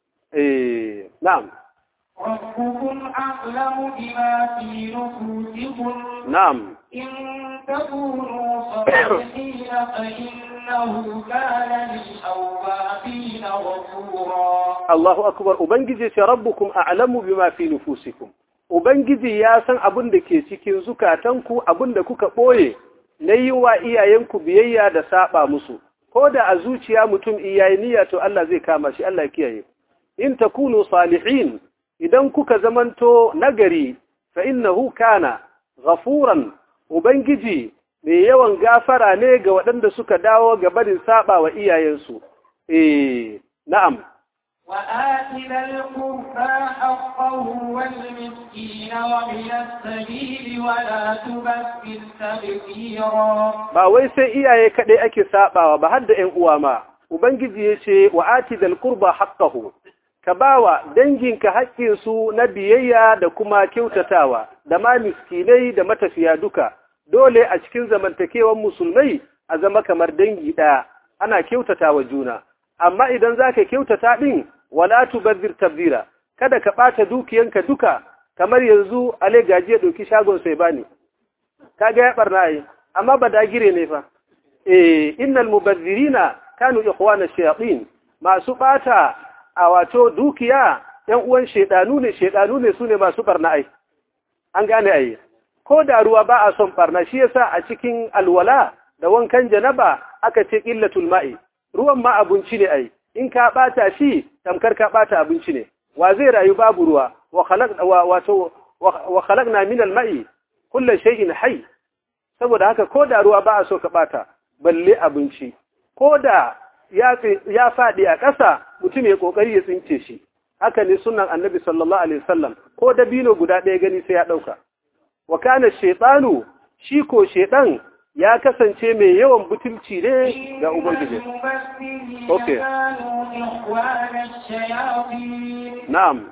eh na'am ربكم أعلم بما في نفوسكم na'am إن تكونوا صالحين فإنه كان للأوابين غفورا Allahu akbar ubangiji ce rabbukum a'lamu bima fi nufusikum ubangiji ya san abin da ke cikin zukatanku abin da kuka ɓoye na yi wa iyayenku biyayya da saba musu ko da a zuciya mutum iyaye niyya to Allah zai kama shi Allah kiyaye in takunu salihin idan kuka zamanto nagari fa innahu kana ghafuran ubangiji mai yawan gafara ne ga waɗanda suka dawo ga barin saba wa iyayensu eh na'am وآت ذا القربى حقه والمسكين ومن السبيل ولا تبذر تبذيرا ba wai sai iyaye kaɗai ake sabawa ba har da ƴan uwa ma ubangiji ya ce wa ati dal qurba haqqahu ka bawa danginka haƙƙinsu na biyayya da kuma kyautatawa da ma miskinai da matafiya duka dole a cikin zamantakewan musulmai a zama kamar dangi ɗaya ana kyautatawa juna amma idan za ka kyautata ɗin wala tubazzir tabzira kada ka ɓata dukiyanka duka kamar yanzu ale gaji ya ɗauki shagon sai bani kaga ya ɓarna yi amma ba dagire ne fa eh innal mubazzirina kanu ikhwana shayatin masu ɓata a wato dukiya ‘yan uwan shaidanu ne, shaidanu ne su ne masu ɓarna ai, an gane ai, ko da ruwa ba a son ɓarna shi yasa a cikin alwala da wankan janaba aka ce ƙillatul ma'i, ruwan ma abinci ne ai, in ka ɓata shi tamkar ka ɓata abinci ne, wa zai rayu babu ruwa, wa khalaqna min al-ma'i kullu shay'in hayy saboda haka ko da ruwa ba a so ka ɓata, balle abinci, ko da ya faɗi a ƙasa mutum ya ƙoƙari ya tsince shi haka ne sunan annabi sallallahu alaihi wasallam ko dabino guda ɗaya gani sai ya ɗauka wa kana shaytanu shi ko shaydan ya kasance mai yawan butulci ne ga ubangiji okay na'am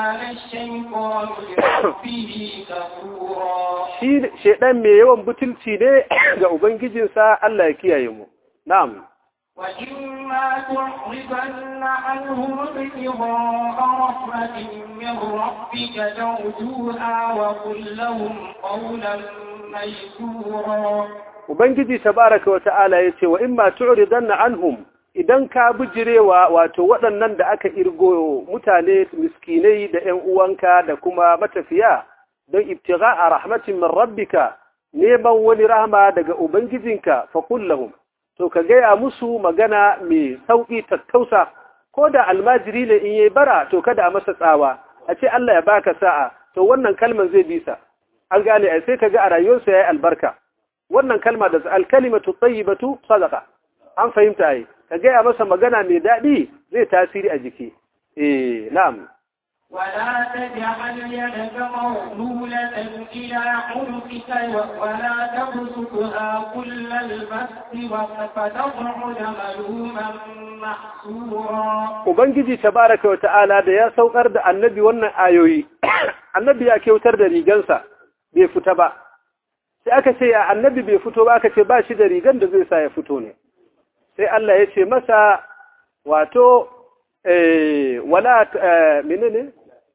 shi shaydan mai yawan butulci ne ga ubangijinsa Allah ya kiyaye mu na'am وإما تعرضن عنهم ابتغاء رحمة من ربك ترجوها وقل لهم قولا ميسورا Ubangiji tabaraka wa ta'ala ya ce wa in ma tu'ridanna anhum idan ka bijirewa wato waɗannan da aka irgo mutane miskinai da ‘yan uwanka da kuma matafiya don ibtigha a rahmatin min rabbika neman wani rahama daga Ubangijinka fa kullahum to ka gaya musu magana mai sauƙi tattausa ko da almajiri ne in yi bara to kada a masa tsawa a ce Allah ya baka sa'a to wannan kalman zai bisa an gane ai sai ka ga a rayuwarsa yayi albarka wannan kalma da alkalimatu tayyibatu sadaqa an fahimta ai ka gaya masa magana mai daɗi zai tasiri a jiki eh na'am ولا تجعل يدك مغلولة إلى عنقك ولا تبسطها كل البسط فتقعد ملوما محسورا Ubangiji tabaraka wa ta'ala da ya saukar da annabi wannan ayoyi, annabi ya kyautar da rigansa bai fita ba, sai aka ce ya annabi bai fito ba aka ce ba shi da rigan da zai sa ya fito ne, sai Allah ya ce masa wato wala menene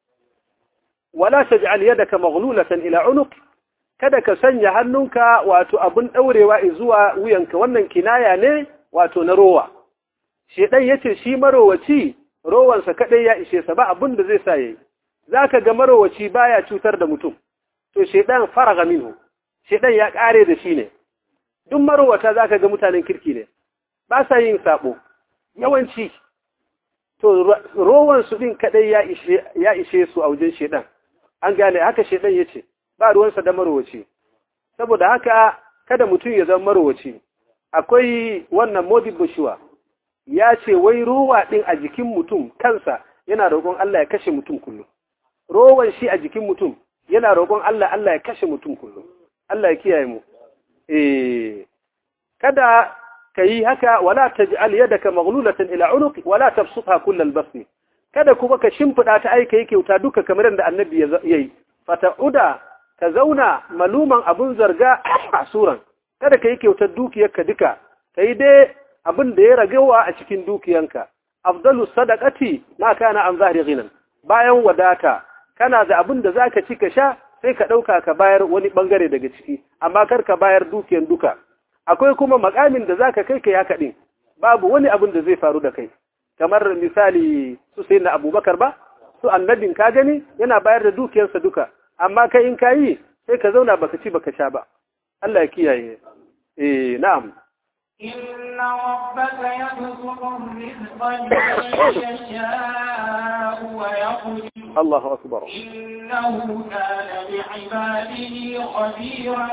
wala taj'al yadaka maghlulatan ila unuq kada ka sanya hannunka wato abun daurewa zuwa wuyanka wannan kinaya ne wato na rowa shedan yace shi marowaci rowansa kadai ya ishe sa ba abun da zai sa yayi zaka ga marowaci baya cutar da mutum to shedan faraga minhu shedan ya kare da shi ne duk marowata zaka ga mutanen kirki ne ba sa yin sabo yawanci to rowan su din kadai ya ishe ya ishe su a wajen shedan an gane haka shedan yace ba ruwansa da marowaci saboda haka kada mutum ya zama marowaci akwai wannan modi bushuwa ya ce wai rowa din a jikin mutum kansa yana roƙon Allah ya kashe mutum kullum rowan shi a jikin mutum yana roƙon Allah Allah ya kashe mutum kullum Allah ya kiyaye mu eh kada kayi haka wala taj'al yadaka maghlulatan ila unuqi wala tabsutha kullal basni kada kuma ka shimfida ta aika yake wuta duka kamar yadda annabi yayi fata'uda ka zauna maluman abun zarga a suran kada ka yi kyautar dukiyarka duka ka yi dai abin da ya ragawa a cikin dukiyanka afdalu sadaqati ma kana an zahri ghinan bayan wadata kana da abin da zaka ci ka sha sai ka dauka ka bayar wani bangare daga ciki amma kar ka bayar dukiyan duka akwai kuma makamin da zaka kai kai haka din babu wani abin da zai faru da kai kamar misali su sai na abubakar ba su annabin ka gani yana bayar da dukiyarsa duka amma kai in kayi sai ka zauna baka ci baka sha ba Allah ya kiyaye eh na'am إن ربك يبسط الرزق لمن يشاء ويقدر Allahu akbar إنه كان بعباده خبيرا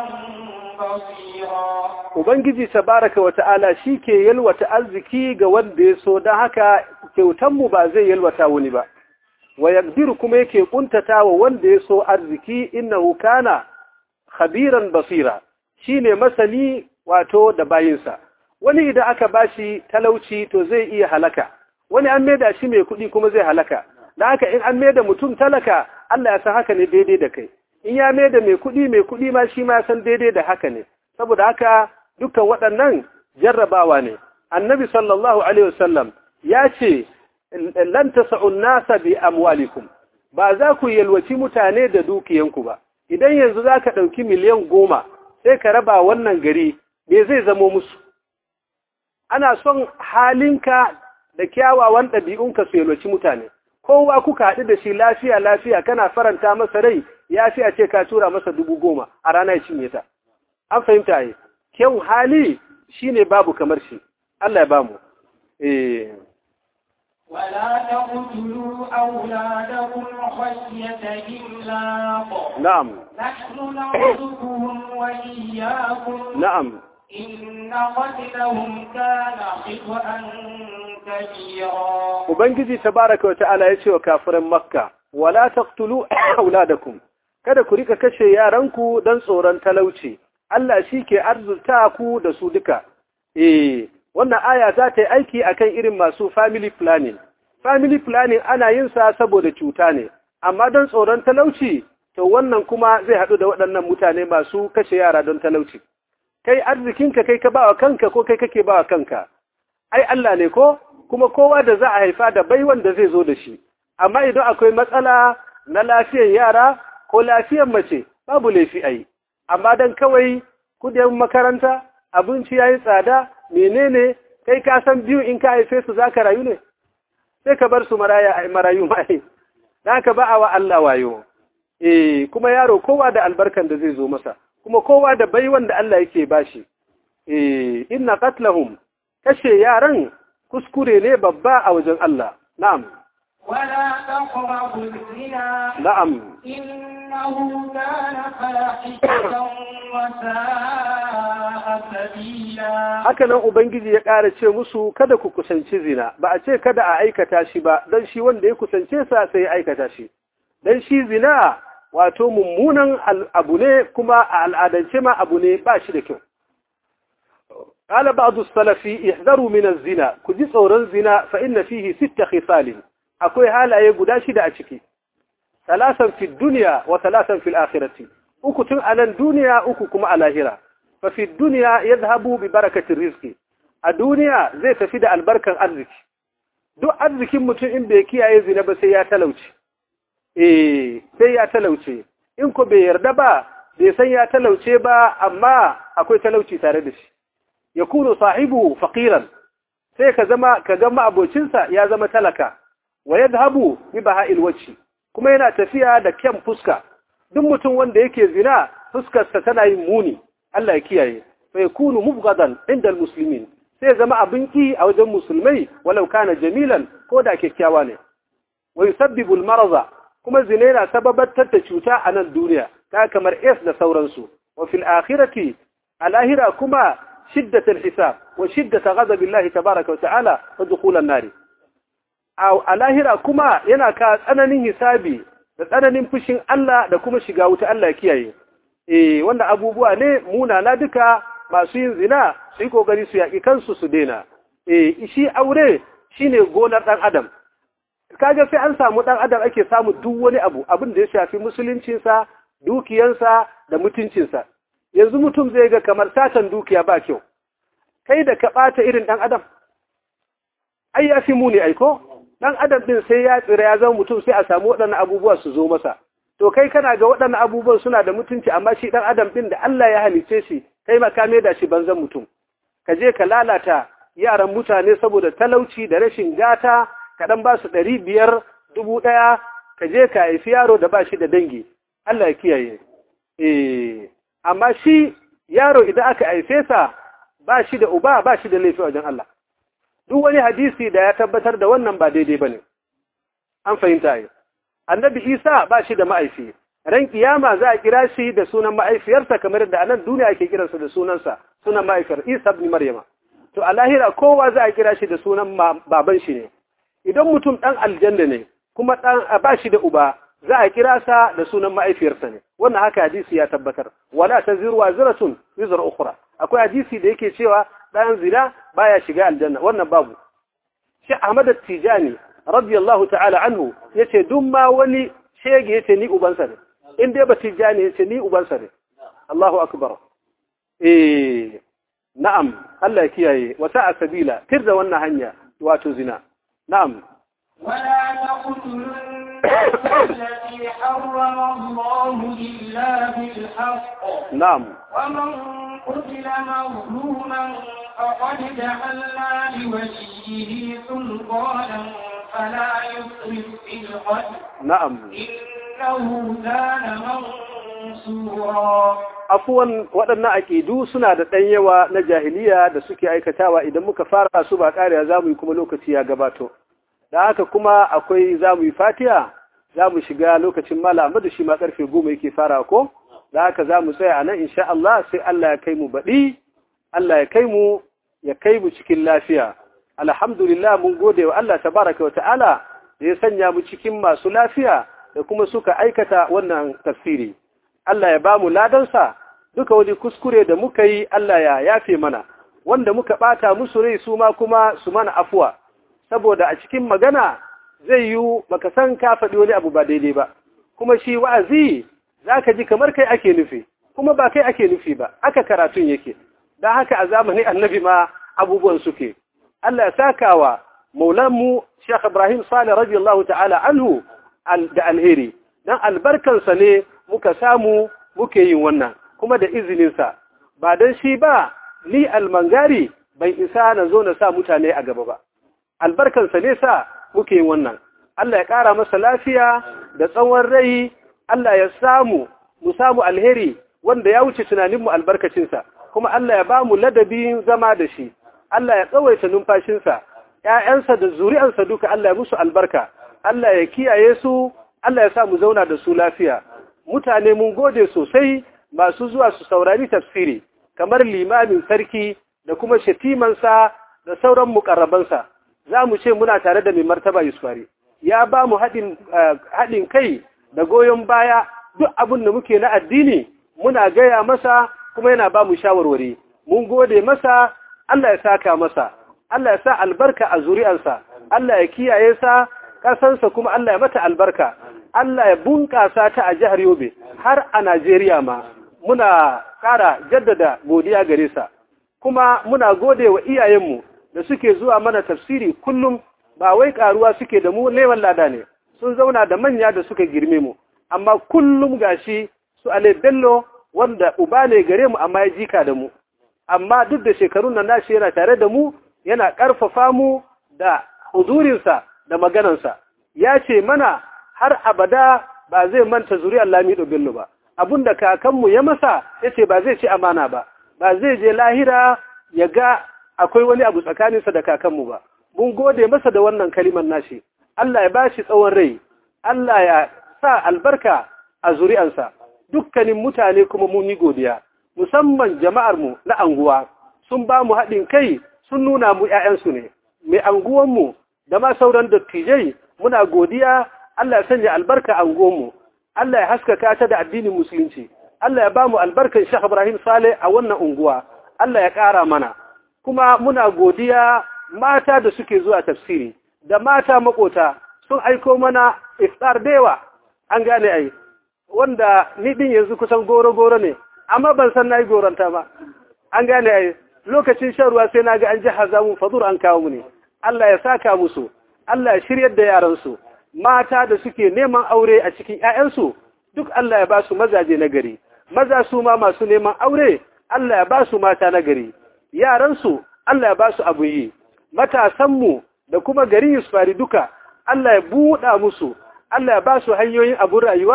بصيرا Ubangiji tabaraka wa ta'ala shi ke yalwata arziki ga wanda ya so don haka kyautanmu ba zai yalwata wani ba, wa yaqdiru kuma yake kuntata wa wanda ya so arziki innahu kana khabiran basira shi ne masani wato da bayinsa. Wani idan aka bashi talauci to zai iya halaka, wani an maida shi mai kuɗi kuma zai halaka, da haka in an maida mutum talaka Allah ya san haka ne daidai da kai, in ya maida mai kuɗi mai kuɗi ma shi ma ya san daidai da haka ne. saboda haka dukkan waɗannan jarrabawa ne annabi sallallahu alaihi wasallam ya ce lan tas'un nasa bi amwalikum ba za ku yalwaci mutane da dukiyanku ba idan yanzu za ka ɗauki miliyan goma sai ka raba wannan gari me zai zamo musu ana son halinka da kyawawan ɗabi'unka su yalwaci mutane kowa kuka haɗu da shi lafiya lafiya kana faranta masa rai ya fi a ce ka tura masa dubu goma a rana ya cinye ta an fahimta yi kyau hali shine babu kamar shi Allah ya bamu eh ولا تقتلوا أولادكم خشية إملاق na'am نحن نرزقهم وإياكم na'am إن قتلهم كان خطأ كبيرا ubangiji tabaraka wa ta'ala ya ce wa kafiran makka wala taqtulu auladakum kada ku rika kashe yaranku dan tsoron talauci Allah shi ke arzuta ku da su duka eh wannan aya za ta yi aiki akan irin masu family planning family planning ana yin sa saboda cuta ne amma don tsoron talauci to wannan kuma zai haɗu da waɗannan mutane masu kashe yara don talauci kai arzikinka kai ka bawa kanka ko kai kake bawa kanka ai Allah ne ko kuma kowa da za a haifa da baiwan da zai zo da shi amma idan akwai matsala na lafiyar yara ko lafiyar mace babu laifi ai amma dan kawai kudin makaranta abinci yayi tsada menene kai ka san biyu in ka haife su zaka rayu ne sai ka bar su maraya marayu mai dan ka ba wa Allah wayo eh kuma yaro kowa da albarkan da zai zo masa kuma kowa da baiwan da Allah yake bashi eh inna qatlahum kashe yaran kuskure ne babba a wajen Allah na'am ولا تقربوا الزنا na'am إنه كان فاحشة وساء سبيلا haka nan ubangiji ya ƙara ce musu kada ku kusanci zina ba a ce kada a aikata shi ba don shi wanda ya kusance sa sai ya aikata shi don shi zina wato mummunan al- abu ne kuma a al'adance ma abu ne ba shi da kyau قال بعض السلف احذروا من الزنا كجي tsoron zina fa inna fihi sitta khisal akwai halaye guda shida a ciki salasan fi dunya wa salasan fil akhirati uku tun anan duniya uku kuma a lahira fa fi dunya yadhhabu bi barakati rizqi a duniya zai tafi da albarkan arziki duk arzikin mutum in bai kiyaye zina ba sai ya talauce eh sai ya talauce in ko bai yarda ba bai san ya talauce ba amma akwai talauci tare da shi yakunu sahibu faqiran sai ka zama ka ga abocinsa ya zama talaka wa yadhhabu bi baha'il wajhi kuma yana tafiya da kyan fuska duk mutum wanda yake zina fuskarsa tana yin muni Allah ya kiyaye fa yakunu mubghadan inda almuslimin sai zama abin ki a wajen musulmai walau kana jamilan ko da kyakkyawa ne wa yusabbibu almarza kuma zina yana sababatar da cuta a nan duniya ta kamar es da sauransu wa fil akhirati alahira kuma شدة الحساب وشدة غضب الله تبارك وتعالى ودخول النار أو الاهرة كما yana ka tsananin hisabi da tsananin fushin Allah da kuma shiga wuta Allah ya kiyaye eh wannan abubuwa ne munana duka masu yin zina su yi kokari su yaki kansu su daina eh shi aure shine gonar dan adam kaga sai an samu dan adam ake samu duk wani abu abin da ya shafi musuluncinsa dukiyansa da mutuncinsa yanzu mutum zai ga kamar satan dukiya ba kyau kai da ka ɓata irin ɗan adam ai ya fi muni aiko ɗan adam ɗin sai ya tsira ya zama mutum sai a samu waɗannan abubuwa su zo masa to kai kana ga waɗannan abubuwan suna da mutunci amma shi ɗan adam ɗin da Allah ya halice shi kai ma ka da shi banzan mutum ka je ka lalata yaran mutane saboda talauci da rashin gata ka ɗan ba su ɗari biyar dubu ɗaya ka je ka haifi yaro da ba shi da dangi Allah ya kiyaye eh amma shi yaro idan aka haife sa ba shi da uba ba shi da laifi wajen Allah duk wani hadisi da ya tabbatar da wannan ba daidai bane an fahimta yi annabi Isa ba shi da ma'aifi ran kiyama za a kira shi da sunan ma'aifiyarsa kamar da anan duniya ake kiransa da sunansa sunan ma'aifiyar Isa ibn Maryama to a lahira kowa za a kira shi da sunan baban shi ne idan mutum dan aljanna ne kuma dan ba shi da uba za a kira sa da sunan ma'aifiyarsa ne wannan haka hadisi ya tabbatar wala taziru waziratun wizra ukhra akwai hadisi da yake cewa dan zina baya shiga aljanna wannan babu shi Ahmad at-Tijani radiyallahu ta'ala anhu yace duk ma wani shege yace ni ubansa ne in dai ba Tijani yace ni ubansa ne Allahu akbar eh na'am Allah ya kiyaye wata asabila tirda wannan hanya wato zina na'am ولا تقتلوا النفس التي حرم الله إلا بالحق na'am ومن قتل مظلوما فقد جعلنا لوليه سلطانا فلا يسرف في القتل na'am إنه كان منصورا afuwan waɗannan aƙidu suna da ɗan yawa na jahiliya da suke aikatawa idan muka fara su ba ƙariya za mu yi kuma lokaci ya gabato da haka kuma akwai za mu yi fatiya za mu shiga lokacin mala amma da shi ma ƙarfe goma yake fara ko da haka za mu tsaya a nan insha Allah sai Allah ya kai mu baɗi Allah ya kai mu ya kai mu cikin lafiya alhamdulillah mun gode wa Allah tabaraka wa ta'ala da ya sanya mu cikin masu lafiya da kuma suka aikata wannan tafsiri Allah ya ba mu ladansa duka wani kuskure da muka yi Allah ya yafe mana wanda muka bata musu rai su ma kuma su mana afuwa saboda a cikin magana zai yi baka san ka faɗi wani abu ba daidai ba kuma shi wa'azi zaka ji kamar kai ake nufi kuma ba kai ake nufi ba aka karatun yake dan haka a zamanin annabi ma abubuwan suke Allah ya sakawa maulanmu Sheikh Ibrahim Salih radiyallahu ta'ala anhu da alheri dan albarkansa ne muka samu muke yin wannan kuma da izininsa ba don shi ba ni almangari bai isa na zo na sa mutane a gaba ba albarkansa ne sa muke yin wannan Allah ya ƙara masa lafiya da tsawon rai Allah ya samu mu samu alheri wanda ya wuce tunaninmu albarkacinsa kuma Allah ya ba mu ladabin zama da shi Allah ya tsawaita numfashinsa ‘ya'yansa da zuri'ansa duka Allah ya musu albarka Allah ya kiyaye su Allah ya sa mu zauna da su lafiya mutane mun gode sosai masu zuwa su saurari tafsiri kamar limamin sarki da kuma shatimansa da sauran mukarrabansa za mu ce muna tare da mai martaba yusufari ya ba mu haɗin kai da goyon baya duk abin da muke na addini muna gaya masa kuma yana ba mu shawarwari mun gode masa Allah ya saka masa Allah ya sa albarka a zuri'arsa Allah ya kiyaye sa ƙasansa kuma Allah ya mata albarka Allah ya bunƙasa ta a jihar Yobe har a Najeriya ma muna ƙara jaddada godiya gare sa kuma muna gode wa iyayenmu da suke zuwa mana tafsiri kullum ba wai ƙaruwa suke da mu neman lada ne sun zauna da manya da suka girme mu amma kullum gashi su Ale Bello wanda uba ne gare mu amma ya jika da mu amma duk da shekarun nan nashi yana tare da mu yana ƙarfafa mu da huzurinsa da maganansa ya ce mana har abada ba zai manta zuriyar Lamido Bello ba abinda kakanmu ya masa yace ba zai ci amana ba ba zai je lahira ya ga akwai wani abu tsakaninsa da kakanmu ba mun gode masa da wannan kalimar nashi Allah ya bashi tsawon rai Allah ya sa albarka a zuri'ansa dukkanin mutane kuma mun yi godiya musamman jama'ar mu na anguwa sun ba mu haɗin kai sun nuna mu ƴaƴansu ne mai anguwanmu da ma sauran dattijai muna godiya Allah ya sanya albarka a mu Allah ya haskaka ta da addinin musulunci Allah ya ba mu albarkan Sheikh Ibrahim Saleh a wannan unguwa Allah ya ƙara mana kuma muna godiya mata da suke zuwa tafsiri da mata makota sun aiko mana iftar dewa an gane ai wanda ni din yanzu kusan goro-goro ne amma ban san nayi goranta ba an gane ai lokacin shan ruwa sai naga an ji hazamu fadur an kawo mu ne Allah ya saka musu Allah ya shiryar da yaran su mata da suke neman aure a cikin ƴaƴansu duk Allah ya ba su mazaje na gari maza su ma masu neman aure Allah ya ba su mata na gari yaransu Allah ya ba su abu yi matasanmu da kuma gari Yusufari duka Allah ya buɗa musu Allah ya ba su hanyoyin abun rayuwa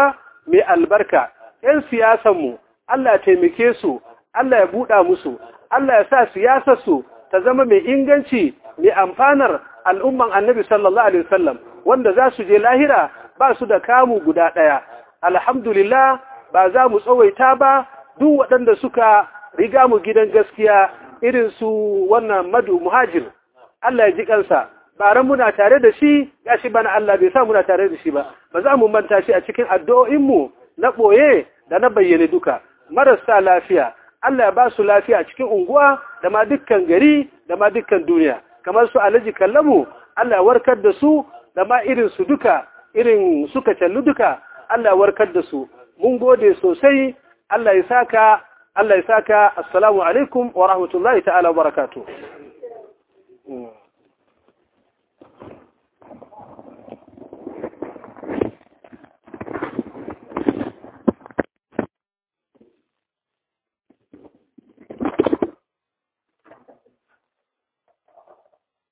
mai albarka ‘yan siyasanmu Allah ya taimake su Allah ya buɗa musu Allah ya sa siyasarsu ta zama mai inganci mai amfanar al'umman annabi sallallahu alaihi wasallam wanda za su je lahira ba su da kamu guda ɗaya alhamdulillah ba za mu tsawaita ba duk waɗanda suka riga mu gidan gaskiya irin su wannan madu muhajir Allah ya ji kansa bara muna tare da shi ya shi bana Allah bai sa muna tare da shi ba ba za mu manta shi a cikin addu'o'inmu na ɓoye da na bayyane duka marasa lafiya Allah ya ba su lafiya a cikin unguwa da ma dukkan gari da ma dukkan duniya kamar su alaji kallamu Allah ya warkar da su da ma irin su duka irin suka callu duka Allah ya warkar da su mun gode sosai Allah ya saka Allah ya saka assalamu alaikum wa rahmatullahi ta'ala wa barakatuh